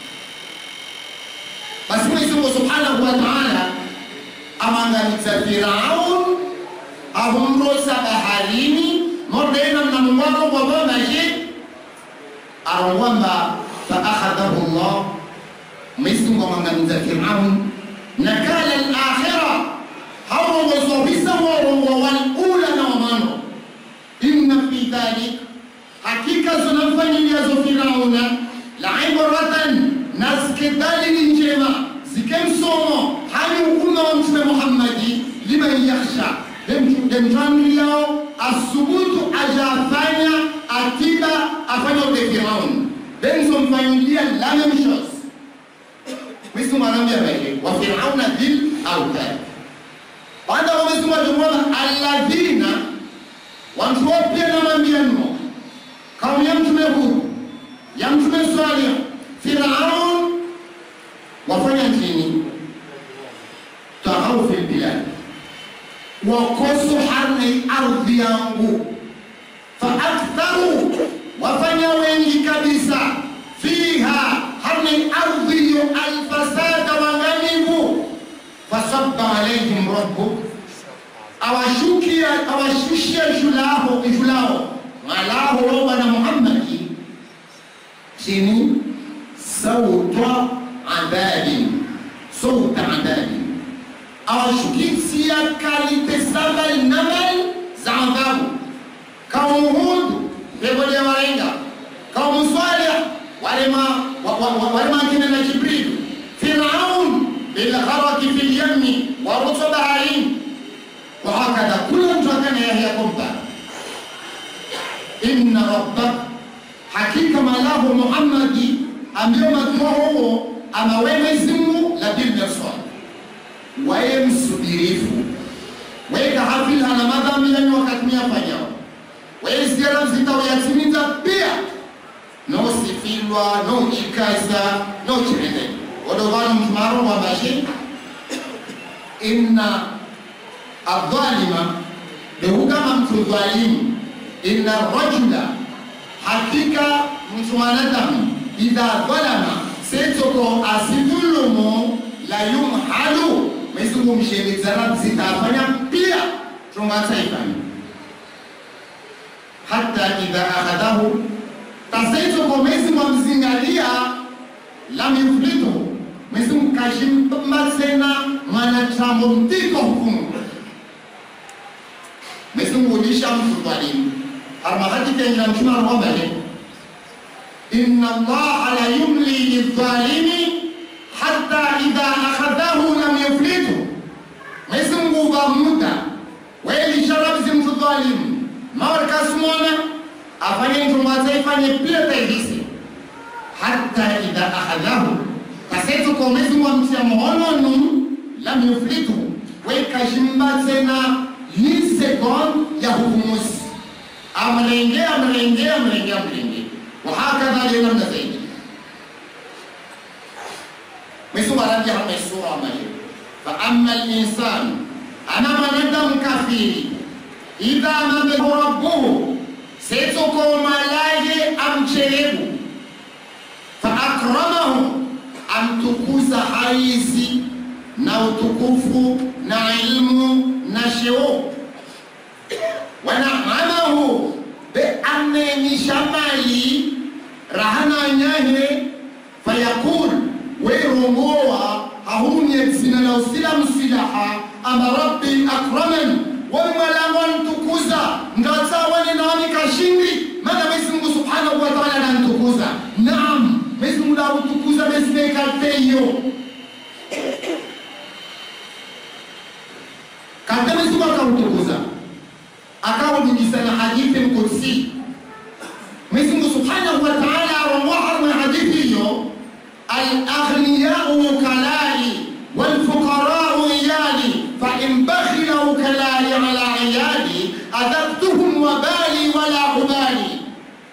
basi mwenyezi mungu subhanahu wa taala amangamiza firaun ahumrosa baharini mordena mnamungwaro gwavamaje arongwamba faakhadhahu llah mwenyezi mungu amangamiza firaun nakala alakhira hawrongozovisa worongo walula na wamano inna fi dhalik hakika zinamfanyiliazo firauna laibratan na zikedalili njema zikemsomo hani umma wa mtume muhammadi liman yakhsha demtandilao asubutu ajafanya atiba afanya ude firaun benzomfanyilia la même chose Mwenyezi Mungu anaambia vile wa Firauna dhil autad. Baada ya Mwenyezi Mungu atumwona alladhina watu wapya na mambiano kaumu ya mtume Hud ya mtume Salih Firaun wafanya nini? Tahau fil bilad wakosu harni ardhi yangu faaktharu wafanya wengi kabisa fiha harni ardhi hiyo alfasada wangamivu fasabba alaihim rabbuk awashukia awashushia julao julao malaho roba na muhammadi chini sauta adhabi sauta adhabi awashukisia kalite saba namal za adhabu kaumu hud pegolia warenga kaumu salih walema walema kina na jibril firaun bilgharaki fi lyammi waruto baharini wahakadha kula mtu akana yahya kumpa inna rabbak hakika malahu muhammadi ambiyo matuwa huo amawe zimu la bilmirsad waye msubirifu weka hafil hana madhambi yani wakati miyafanyao waye ziara zitawayatimiza pia nosifilwa nochikaza nochirende odovano mtumaro wabashe inna adhalima behugama mtu dhalimu inna rajula hakika mtu mwanadamu idha dhalama setoko asidhulumu la yumhalu mwezingu mshelezana zitafanya pia tungataifanya hata idha akhadhahu tasaitoko mwezingu amzingalia lam yuflitu mwezingu kashimbatsena mwanachambo mtiko hukumu mwezingu ulisha mtu dhalimu harmahati kenjila mtume arwambale inna allaha la yumli lidhalimi hata idha akhadhahu lam yuflitu mwezi mungu va muda welisharabzi mtu dhalimu mawarkasumona afanye ntumbaza ifanye pia taivisi hata idha akhadhahu kasetu ko mwezi mungu amtia muhononu lam yuflitu wekashimbatsena ni sekond ya hukumusi amlenge amlenge amlenge amlenge wahakadha lenamna zaidi Mwenyezi anaambia hapa sura ambayo fa amma al-insan ana mwanadamu kafiri idha mabehu rabbuhu setoko malaye amchelebu fa akramahu amtukuza haizi na utukufu na ilmu na sheo wanaamahu be amenisha mali rahana nyahe fayakul werongowa hahumye zina la usilamu silaha ama rabbi akraman wamwalango ntukuza ngatawani nami kashindi mana Mwenyezi Mungu subhanahu wa ta'ala anantukuza naam Mwenyezi Mungu akutukuza mesinekateyo utukuza akawujudisa na hadithi mkudsi Mwenyezi Mungu Subhanahu wa Ta'ala awamoha mwa hadithi hiyo al-aghniyau wukalai wal-fuqarau iyali fa in bakhila wukalai ala iyali adhabtuhum wabali wala ubali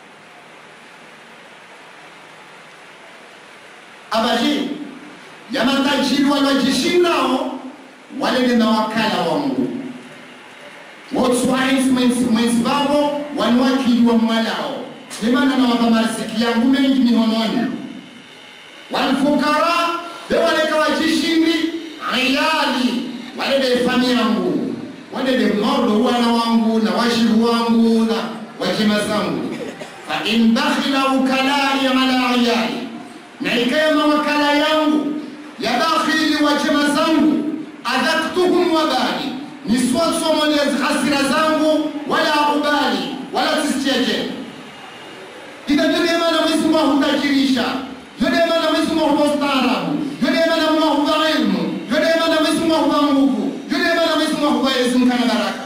abaji ya matajiri waliojishindao wale ni mawakala wa Mungu wotswais mwenzi wavo waniwakili wa mwalao limana nawapa mariziki yangu mengi mihononi walfukara bewaleka wajishindi ayali walede fami yangu walede mordo wana wangu na washiru wangu na wajima zangu fa in bakhila ukalai ala ayali na ikaya mawakala yangu ya dakhili wajima zangu adhaktuhum wabali niswasomolezi hasira zangu wala ubali wala tisicheje ida yodemana Mwenyezi Mungu ahutajirisha yodemana Mwenyezi Mungu ahupa ustaarabu yodemana Mungu ahupa ilmu yodemana Mwenyezi Mungu ahupa nguvu yodemana Mwenyezi Mungu ahupa elimu kana baraka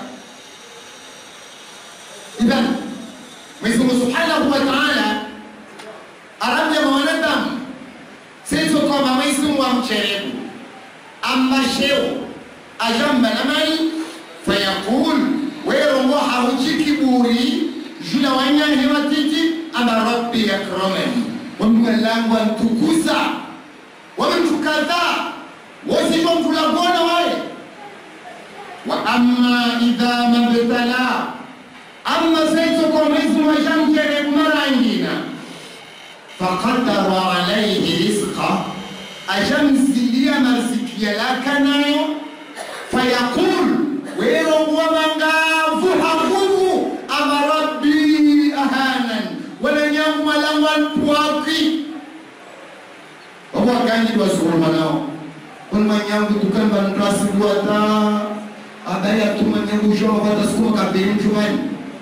idhan Mwenyezi Mungu Subhanahu wa Ta'ala arabya mwanadamu sisi kwamba Mwenyezi Mungu amcherebu amasheo ajamba na mali fayaqul werongo hauchi kiburi jula wanyange watiti ama rabbi yakramani wamgalangu antukuza wamtukadha wosijo mkulagona wale wa amma idha mabtala amma saito kwa Mwenyezi wajamkere marangina faqadara alayhi rizqa ajamzilia marziki yalaka nayo fayaqul werongo mangavu hakuvu ama rabbi ahanan wala nyangu malangu anpuaki wabo aganji basukuma nao kun manyangu tukan ban klasi buata abaya tu manyangu jo bata sukuma kabiri mchumani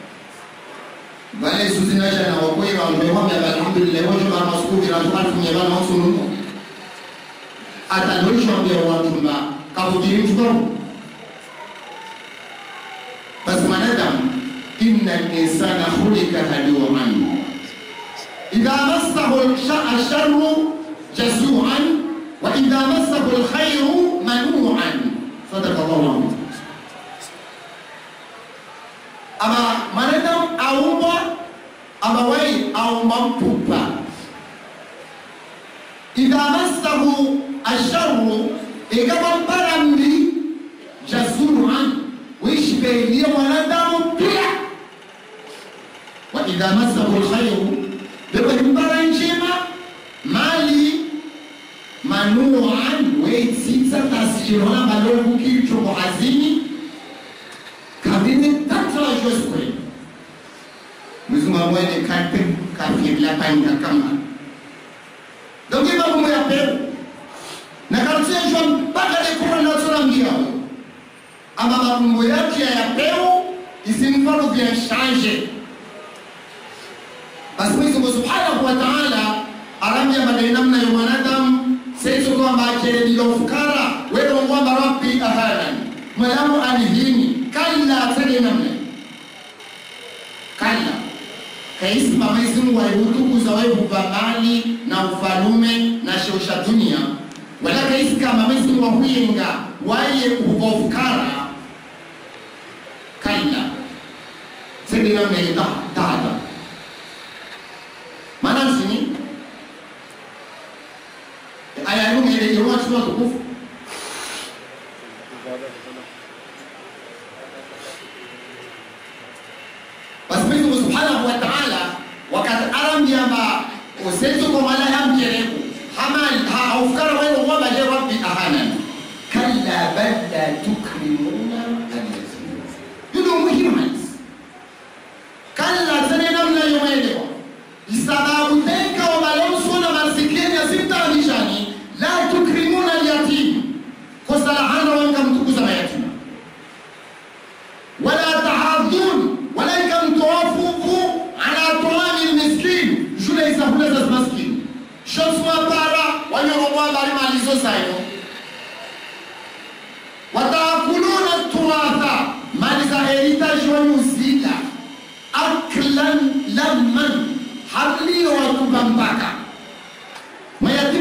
Bale suzina jana wakoi wa mbewa mbe alhamdulillah wajo ma masku bila tukan funye bana usunu ata doisho mbe wa tumba kabudiri mchumani basi mwanadamu inna linsana khulika haluan idha massahu alsharru jazuan wa idha massahu alkhairu manuan sadaka llahu alazim ama mwanadamu aumbwa amawai aumba mpupa idha massahu alsharru ikama mparambi jazuan ويشبه mwanadamu pia wa idha masahu alkhairu bebalimbara njema mali manuan weitsitsa tasirona malovu kichomo hazini kabine tatrajoswe muzunga mwene kate kafirila panga kama donc iba kumwe ya peru na karutia jwa mpaka dekura natsora mbiao ama marungo yake yayapewa isimfano vyanshanje basi Mwenyezi Mungu Subhanahu wa Ta'ala arambia madai namna ya mwanadamu saizo kwamba akerebila ufukara wewe ngwamba rabbi ahanan malamu alihini kalla tade namna kalla kaisima Mwenyezi Mungu aihutukuza wewe mali na ufalume na shosha dunia wala kaisi kama Mwenyezi Mungu wahuyenga waye ubofukara kalla sende namna ita tada maana sini aya hiyo ile ile watu wa tukufu basi Mwenyezi Mungu Subhanahu wa Ta'ala wakati arambia ma usenzo kwa mala hamjereku hamal ha aufkara wewe ngoma je rabbi ahanan kalla bal la tukrimuna al-yatim yudo muhimu kalla tena namna yoelewa isababu teka wa malomso na masikini asimtaanishani la tukrimuna al-yatim kosa la hana wanka mtukuza mayatima wala tahadhun wala ikamtoafufu ala toami lmiskin shule isahula za maskini shoswa para wanyoromwa bari malizo zayo wataakuluna turatha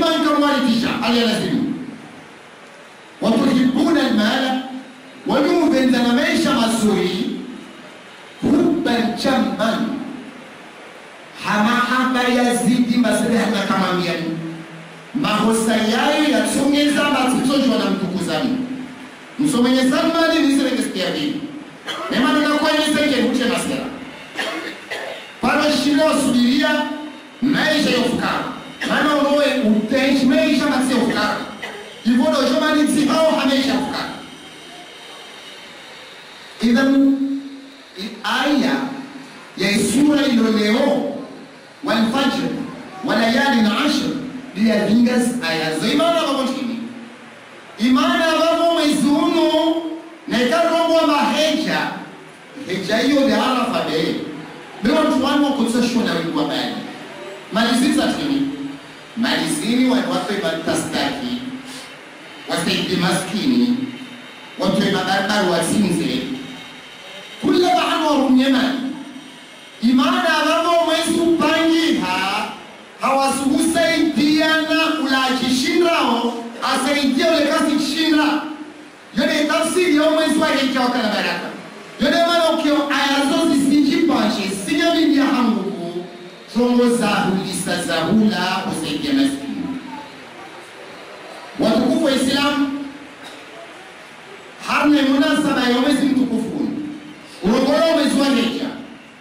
kama nkamwalitisha aliyalazimu watuhibuna almala wanyuvenza na maisha mazuri hubban jamman hamahamba yazidi masere hanakamambiani mahosa yayo yatsongeza matsitsozhwa na mtukuzani msomenye salmani niserengesikia vili nemanonakwanyisekehuche masera panoshile wasubiria maisha yofukara mana unowe uteishi maisha matsi yofukara ivodojo manitsi hao hamaisha yofukara idhan aya ya sura ilo leo walfajr walayali na ashr liyavingas aya zo imana vavontini imana vavo mwezi uno naikarongwa maheja heja hiyo de arafa be bewantu wanu wakutsashona wingwa bali malizini zatini malizini wanu watweba tastaki wasaidi maskini watweba barbaru watsinze kula bahanu warumyemani imana vavo mwezi upangiha hawasuhusaidiana ulachishindrao asaidia ulekasi chishinda yone tafsiri yo mwezi waheja wakana baraka yone manokio ayazo zisinjipashe sinyamindia hanguku songo zahulisa zahula kusaidia maskini watukufu wa islamu harne munasaba ya mwezi mtukufu ulongolo mwezi waheja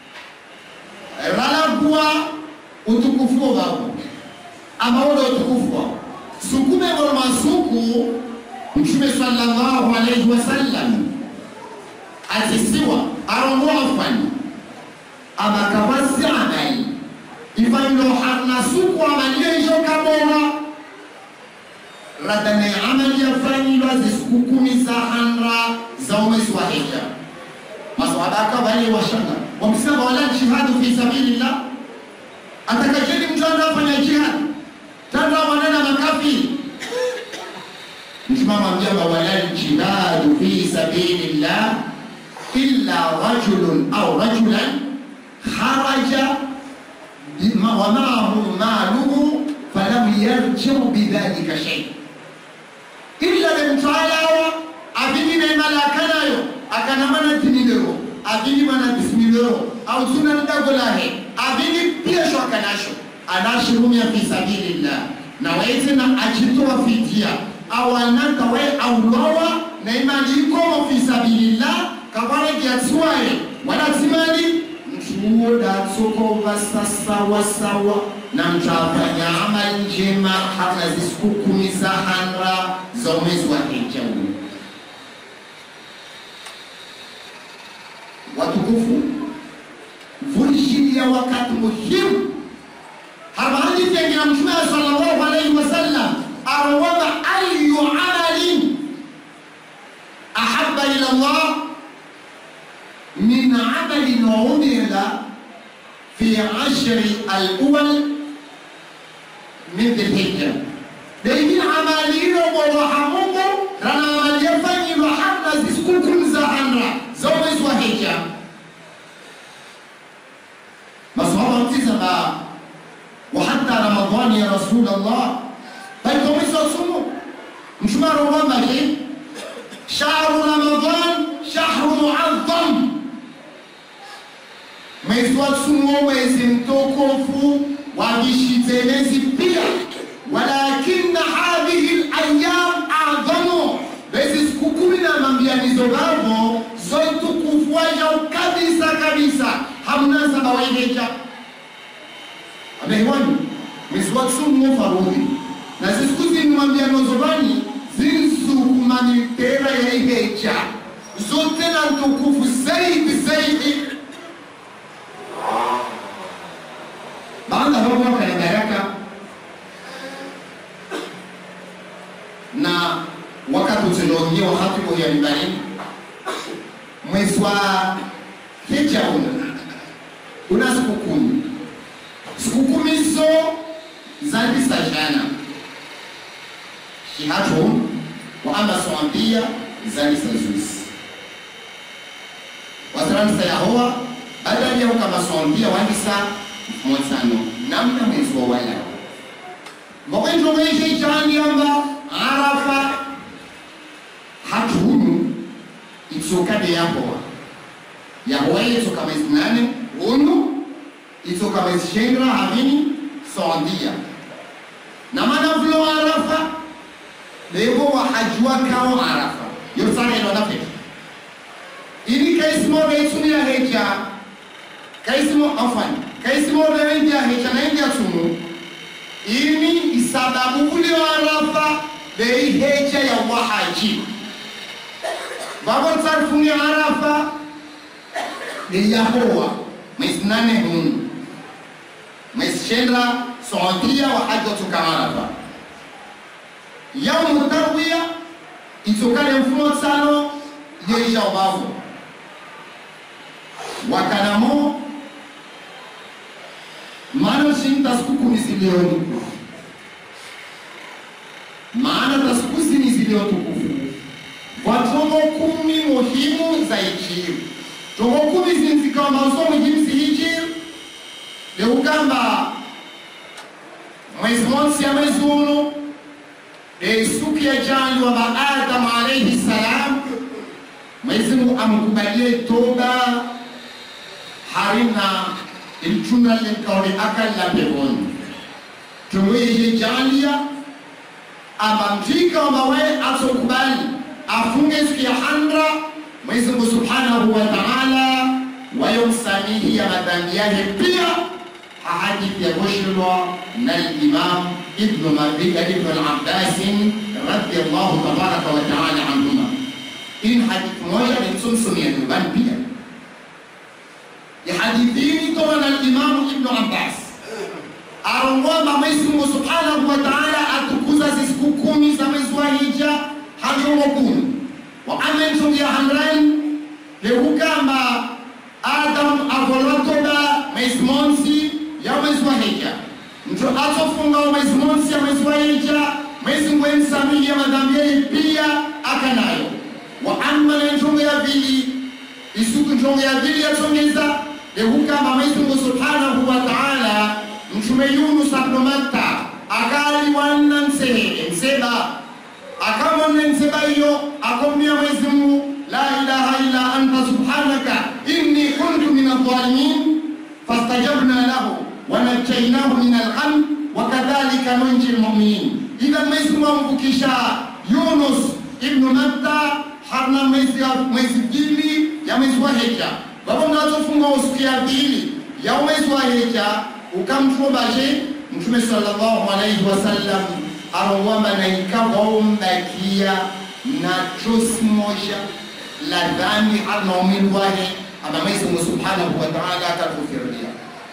ralagua utukufu wavo amaoda utukufu wavo sukume ngolo masuku mtume sallallahu alaihi wasallam atisiwa arongoa fani amakawasi amali ifanilo harna suku amaliyejo kabora radane amali yafanilwa zisiku kumi za hanra za umezi wa hija maswahaba akavale washanga wamsema wala jihadu fi sabilillah atakajeni mtu anafanya jihad tanda manena makafiri msimama mjamba wala jihadu fi sabilillah illa rajulun au rajulan kharaja wa maahu maluhu falam yarjiu bidhalika shay illa lemtwalawa avini nemalakanayo akanamana tinilero avini mana bisimilero au sunanidagolahe avini piesho akanasho anashirumia fi sabilillah na waitena achitoa fidia awanaka we aulowa na imani ikomo fi sabilillah kawaregiatsiwaye wadatimali mtuo datsokova sasawasawa na mtafanya amali njema hata zisiku kumi za hanra za mwezi wa hija huu watukufu vulishiria wakati muhimu habahadithi yangina mtume sallallahu alaihi wasallam arwama ayu amalin ahabba ila llah min amalin umila fi ashri alawal min dhilhijja deigin amaliro boroha mungu rana amali yafanyilwa hata zisikukum za hanra za mwezi wa hija masahaba mtizama وحتى رمضان يا رسول الله طيب هم يصوموا مش ما رمضان ليه شهر رمضان شهر معظم mwezi wa tsumo mwezi mtukufu wajishitelezi pia walakina hadhihi layam adhamu bezi siku kumi na mambianizo vavo zoitukufu wajau kabisa kabisa hamnasaba waiheja amehewani mwezi wa tsumo farudhi na zisiku zinimwambia nozovani zinsukumani tera ya iheja zote na ntukufu zaidi zaidi baada hapo mwaka ya baraka na wakati utilongia wakati kwa ya mibarini mwezi wa hija una una siku kumi siku kumi hizo zalisajana shihatu wa amba swambia zalisazusi wasaranisa yahowa badali yao kama swambia wandisa monsano namna mwezi wa wala ngokwenzongoishe ichandiamba arafa hatunu itsokade yahowa yahowa yetsoka mwezi nane unu itsoka mwezi shendra havini sondia na manavulo arafa levo wahaji wakao arafa yosaneno nafeti ini kaisimoga itsumia heja kaisimo afani kaisimoga wendia heja naendia tsumu ini isababu ule arafa bei heja ya wahaji vavortsarifungi arafa de yahowa mwezi nane hunu mwezi shendra sondia wahaji watsoka arafa yaumu tarwiya itsokale mfumo tsano yeisha ubavu wakanamo maana shin tasiku kumi zilioni maana tasiku zini zilio tukufu kwa tongo kumi muhimu za ichiri tongo kumi zini zikawa maso muhimu zihichiri leukamba mwezi monsi ya mwezi uno siku ya jana wa Adam alayhi salam, Mwenyezi Mungu amkubalie toba harina ilituna likaone akala peponi tumweye jalia amamtika amawe atokubali afunge siku ya handra Mwenyezi Mungu subhanahu wa ta'ala wayomsamihi ya madhambi yake pia hadithi ya kushirwa na Imam Ibn Mardika Ibn al-Abbas radiyallahu tabaraka wa ta'ala anhuma. Hii hadithi moja ni msumsumi ya nyumbani pia ya hadithi hii toka na Imam Ibn Abbas arongwamba Mwenyezi Mungu subhanahu wa ta'ala atukuza siku kumi za mwezi wa Hija hajongo kumi wa amentungia handrani lekukamba Adam avolotoba mwezi monsi ya mwezi wa hija mtu atofunga mwezi monsi ya mwezi wa hija mwezi ngwemsamihi ya madhambi yake pia akanayo wa amma na njongo ya vili isuku njongo ya vili yatongeza lekukamba mwezi mungu subhanahu wa ta'ala mtume yunus abnu matta akali wanna nsehe nseba akamone nseba iyo akomia mwezi mungu la ilaha illa anta subhanaka inni kuntu min adh-dhalimin fastajabna lahu ونجيناه من الغم وكذلك ننجي المؤمنين إذا mwezi mwamvukisha Yunus ibn Matta harna mwezi mwezi pili ya mwezi wa Hija baba mnazofunga usiku ya pili ya mwezi wa Hija ukamtuombaje Mtume sallallahu alaihi wasallam arongwamba na ikavaombakia na chosi moja la dhambi harna umili wahe ama Mwenyezi Mungu subhanahu wa ta'ala atatufiria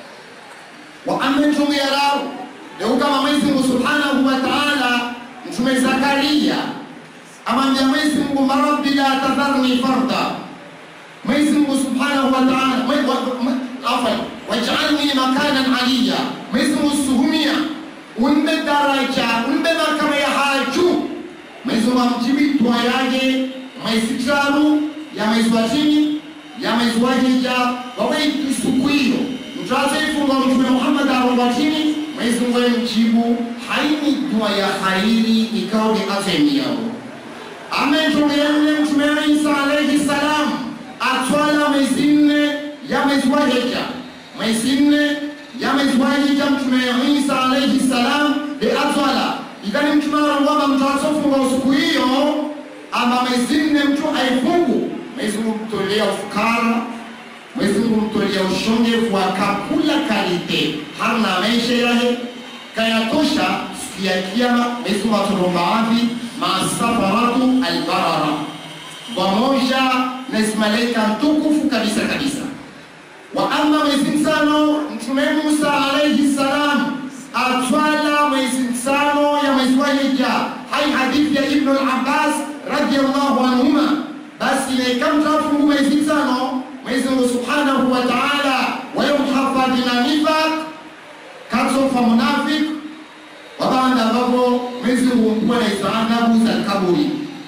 wa amentume yarau leo kama Mwenyezi Mungu Subhanahu wa Ta'ala mtume Zakaria amwambia Mwenyezi Mungu marabbi la tadharni farda Mwenyezi Mungu Subhanahu wa Ta'ala afwan waj'alni makanan aliya Mwenyezi Mungu suhumia unbe daraja unbe makama ya haju Mwenyezi Mungu amjibi dua yake mwezi tatu ya mwezi wa chini ya mwezi wa Hija wawe siku hiyo mtazaifunga mtume Muhammad aromba chini Mwenyezi Mungu mjibu haini dua ya khairi ikawa ni azemi yao ametokea yule mtume Isa alayhi salam atwala mwezi nne ya mwezi wa Hija mwezi nne ya mwezi wa Hija mtume Isa alayhi salam de atwala ikani mtume aromba mtazofunga usiku hiyo ama mwezi nne mtu aifungu Mwenyezi Mungu mtolea ufukara Mwenyezi Mungu mtolea ushongevu akakula kalite hana maisha yake kayatosha siku ya kiyama. Mwenyezi Mungu atulomba wapi? Masafaratu albarara pamoja na malaika mtukufu kabisa kabisa. Wa amma mwezi msano Mtume Musa alayhi salam atwala mwezi msano ya mwezi wa Hija, hai hadithi ya Ibn al-Abbas radiyallahu anhuma. Basi ikamtafungu mwezi msano Mwenyezi Mungu Subhanahu wa Ta'ala wayomhafadhi na nifaq katsofa munafik wabanda ambavyo Mwenyezi Mungu mkuwa na istaadabu za kaburi.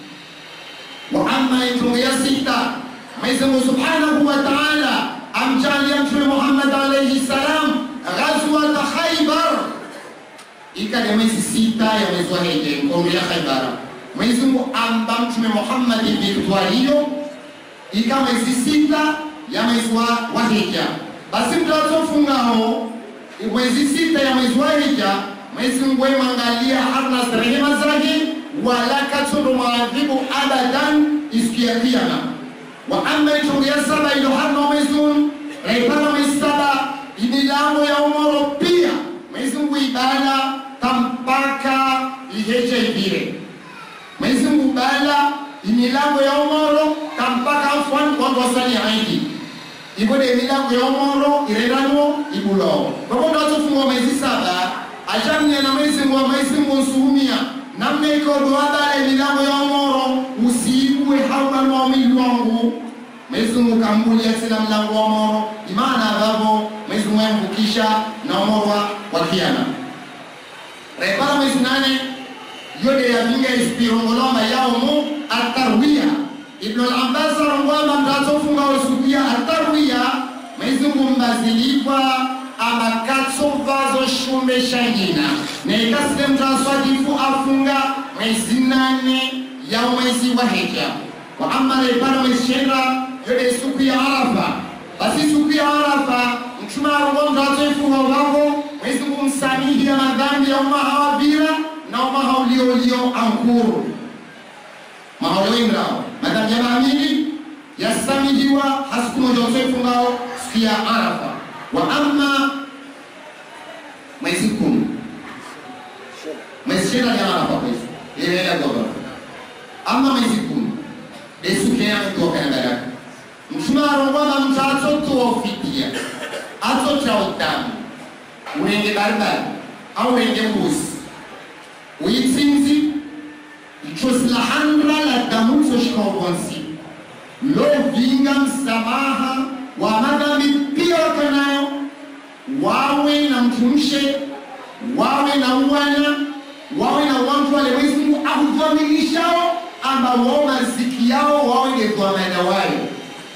Wa amma itungu ya sita Mwenyezi Mungu Subhanahu wa Ta'ala amjalia Mtume Muhammad alayhi salam ghazwat Khaybar ikade mwezi sita ya mwezi wa Hija nkomri ya Khaibara Mwenyezi Mungu amba Mtume Muhammad victoire hiyo ika mwezi sita ya mwezi wa, wa Hija basi mtu atofungao mwezi sita ya mwezi wa Hija Mwenyezi Mungu emwangalia harna rehema zake wala katoro maadhibu abadan isikia kiyama wa amma itungu ya saba ilo harna mwezi raipana mwezi saba imilango ya umoro pia Mwenyezi Mungu ibada tampaka iheje ibire Mwenyezi Mungu bala imilango ya umoro tampaka afwan kwa wasali haidi ibode imilango ya umoro irerano ibulo kwa ndo atufungwa mwezi saba ajamnya na Mwenyezi Mungu Mwenyezi Mungu nsuhumia namna iko duada ya milango ya umoro usiibue hauna mwamili wangu Mwenyezi Mungu kambulia tena mlango wa umoro imana babo Mwenyezi Mungu yamvukisha na umoro wa kiyama repara mwezi nane yode yavinga isipirongoloma yaumu atarwiya ibnu al-abbas arongwama mtatofunga osukuya atarwiya Mwenyezi Mungu mbazilipa amakatso vazo shume shangina neikasile mtaswadifu afunga mwezi nane ya mwezi wa hija wa amma repara mwezi shenda yode siku ya arafa basi siku ya arafa mtume arongo mtatoifunga wavo Mwenyezi Mungu msamihi ya madhambi ya umma hawabira na umma hauliolio ankuru mahaulioimrao madhambi ya maamili yasamihiwa hasiku moja utoifungao siku ya arafa wa amma mwezi kumi mwezi shenda ni arafa kwezi ilela gobara amma mwezi kumi desuke yametuokanangadaka mtume arongwama mtu atotofidia atotra utamu urenge baribari au urenge mbuzi uyitsinzi ichosi la handra la damutso shikaobonsi lovinga msamaha wa madhambi pia wakanayo wawe na mtumshe wawe na uwana wawe na wantu wale Mwenyezi Mungu akudhamilishao ambao maziki yao wawe ngedhamana wayo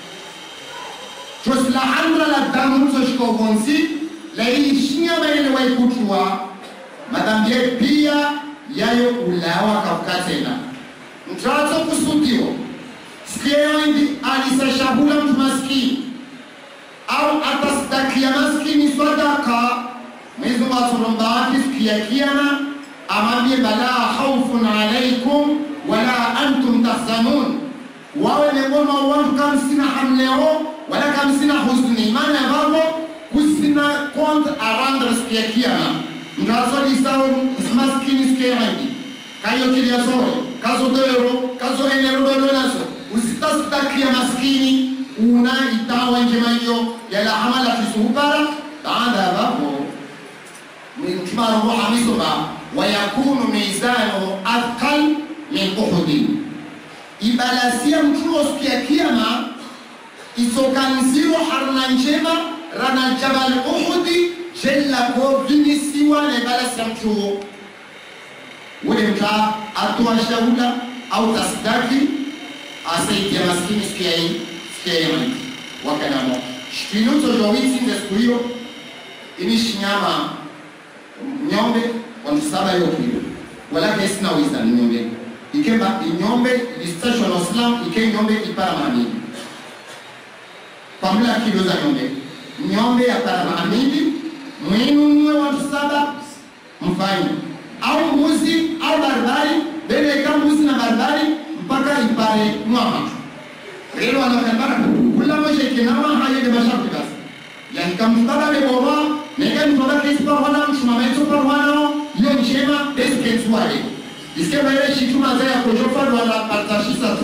chosi la handra la damutso shikaobonsi laishinya maene waikutua madhambi yetu pia yayo ulawa kafukatena mtato kusudio sikeyoindi alisashahula mtu maskini au atastakia maskini sadaka Mwenyezi Mungu aturombaki siku ya kiyama amwambie bala haufun alaikum wala antum tahzanun wawe miongoni mwa watu kama sina hamleo wala kama sina huzuni maana ambavyo kusina compte à rendre siku ya kiyama mtasodisao maskini siku ya rangi kayo kiliasore kazo dero kazo enero dodonazo usitasidakia maskini una itawa njema hiyo yala amala kisuhupara baada ya hapo mtumaro roho amisoma wayakunu mizanu athqal min uhudi ibalasia mtuo siku ya kiyama isokanziwa harna njema rana jabal uhudi jella ko vinisiwa na ibalasia mtuo ule mta atoa shaula au tasdaki asaidia maskini siku ya hii siku ya yamani wakanamo shkinuto jowitsinze siku hiyo inishi nyama nyombe wantu saba yokilo walake isina wiza ni nyombe ikemba inyombe lisitashwa na islam ike nyombe ipara maamili pamula kilo za nyombe nyombe ya para maamili mwinunue watu saba mfanye au mbuzi au barbari beleka mbuzi na barbari mpaka ipare mwama rero anakambara kula moshe kinama haye de masharti basi yani kamtaba le bora neka mtoba kesi par wana mshuma meto par wana yo njema deske tuale iske baile shituma za ya kojofa wana partashisa tu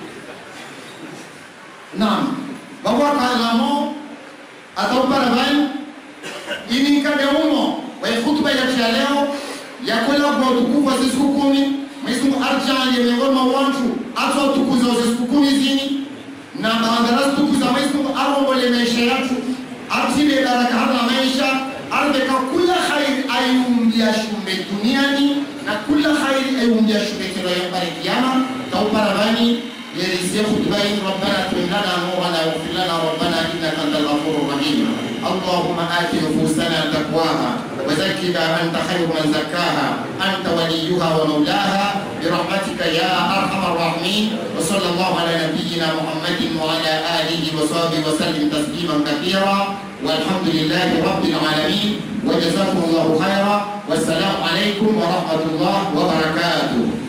naam bawa kalamo atau paravan ini kade umo wa khutba ya leo ya kwenda kwa utukufu wa siku kumi Mwenyezi Mungu arjalie miongoni mwa watu hata utukuza wa siku kumi zini na maandarasi tukuza Mwenyezi Mungu arombole maisha yetu atile baraka hata maisha arbeka kula khair ayumbia shumbe duniani na kula khair ayumbia shumbe kiro ya bare kiyama tauparabani يرزق خطبين ربنا اتم لنا نورنا واغفر لنا ربنا انك انت الغفور الرحيم اللهم آت نفوسنا تقواها وزكها أنت خير من زكاها أنت وليها ومولاها برحمتك يا أرحم الراحمين وصلى الله على نبينا محمد وعلى آله وصحبه وسلم تسليما كثيرا والحمد لله رب العالمين وجزاكم الله خيرا والسلام عليكم ورحمة الله وبركاته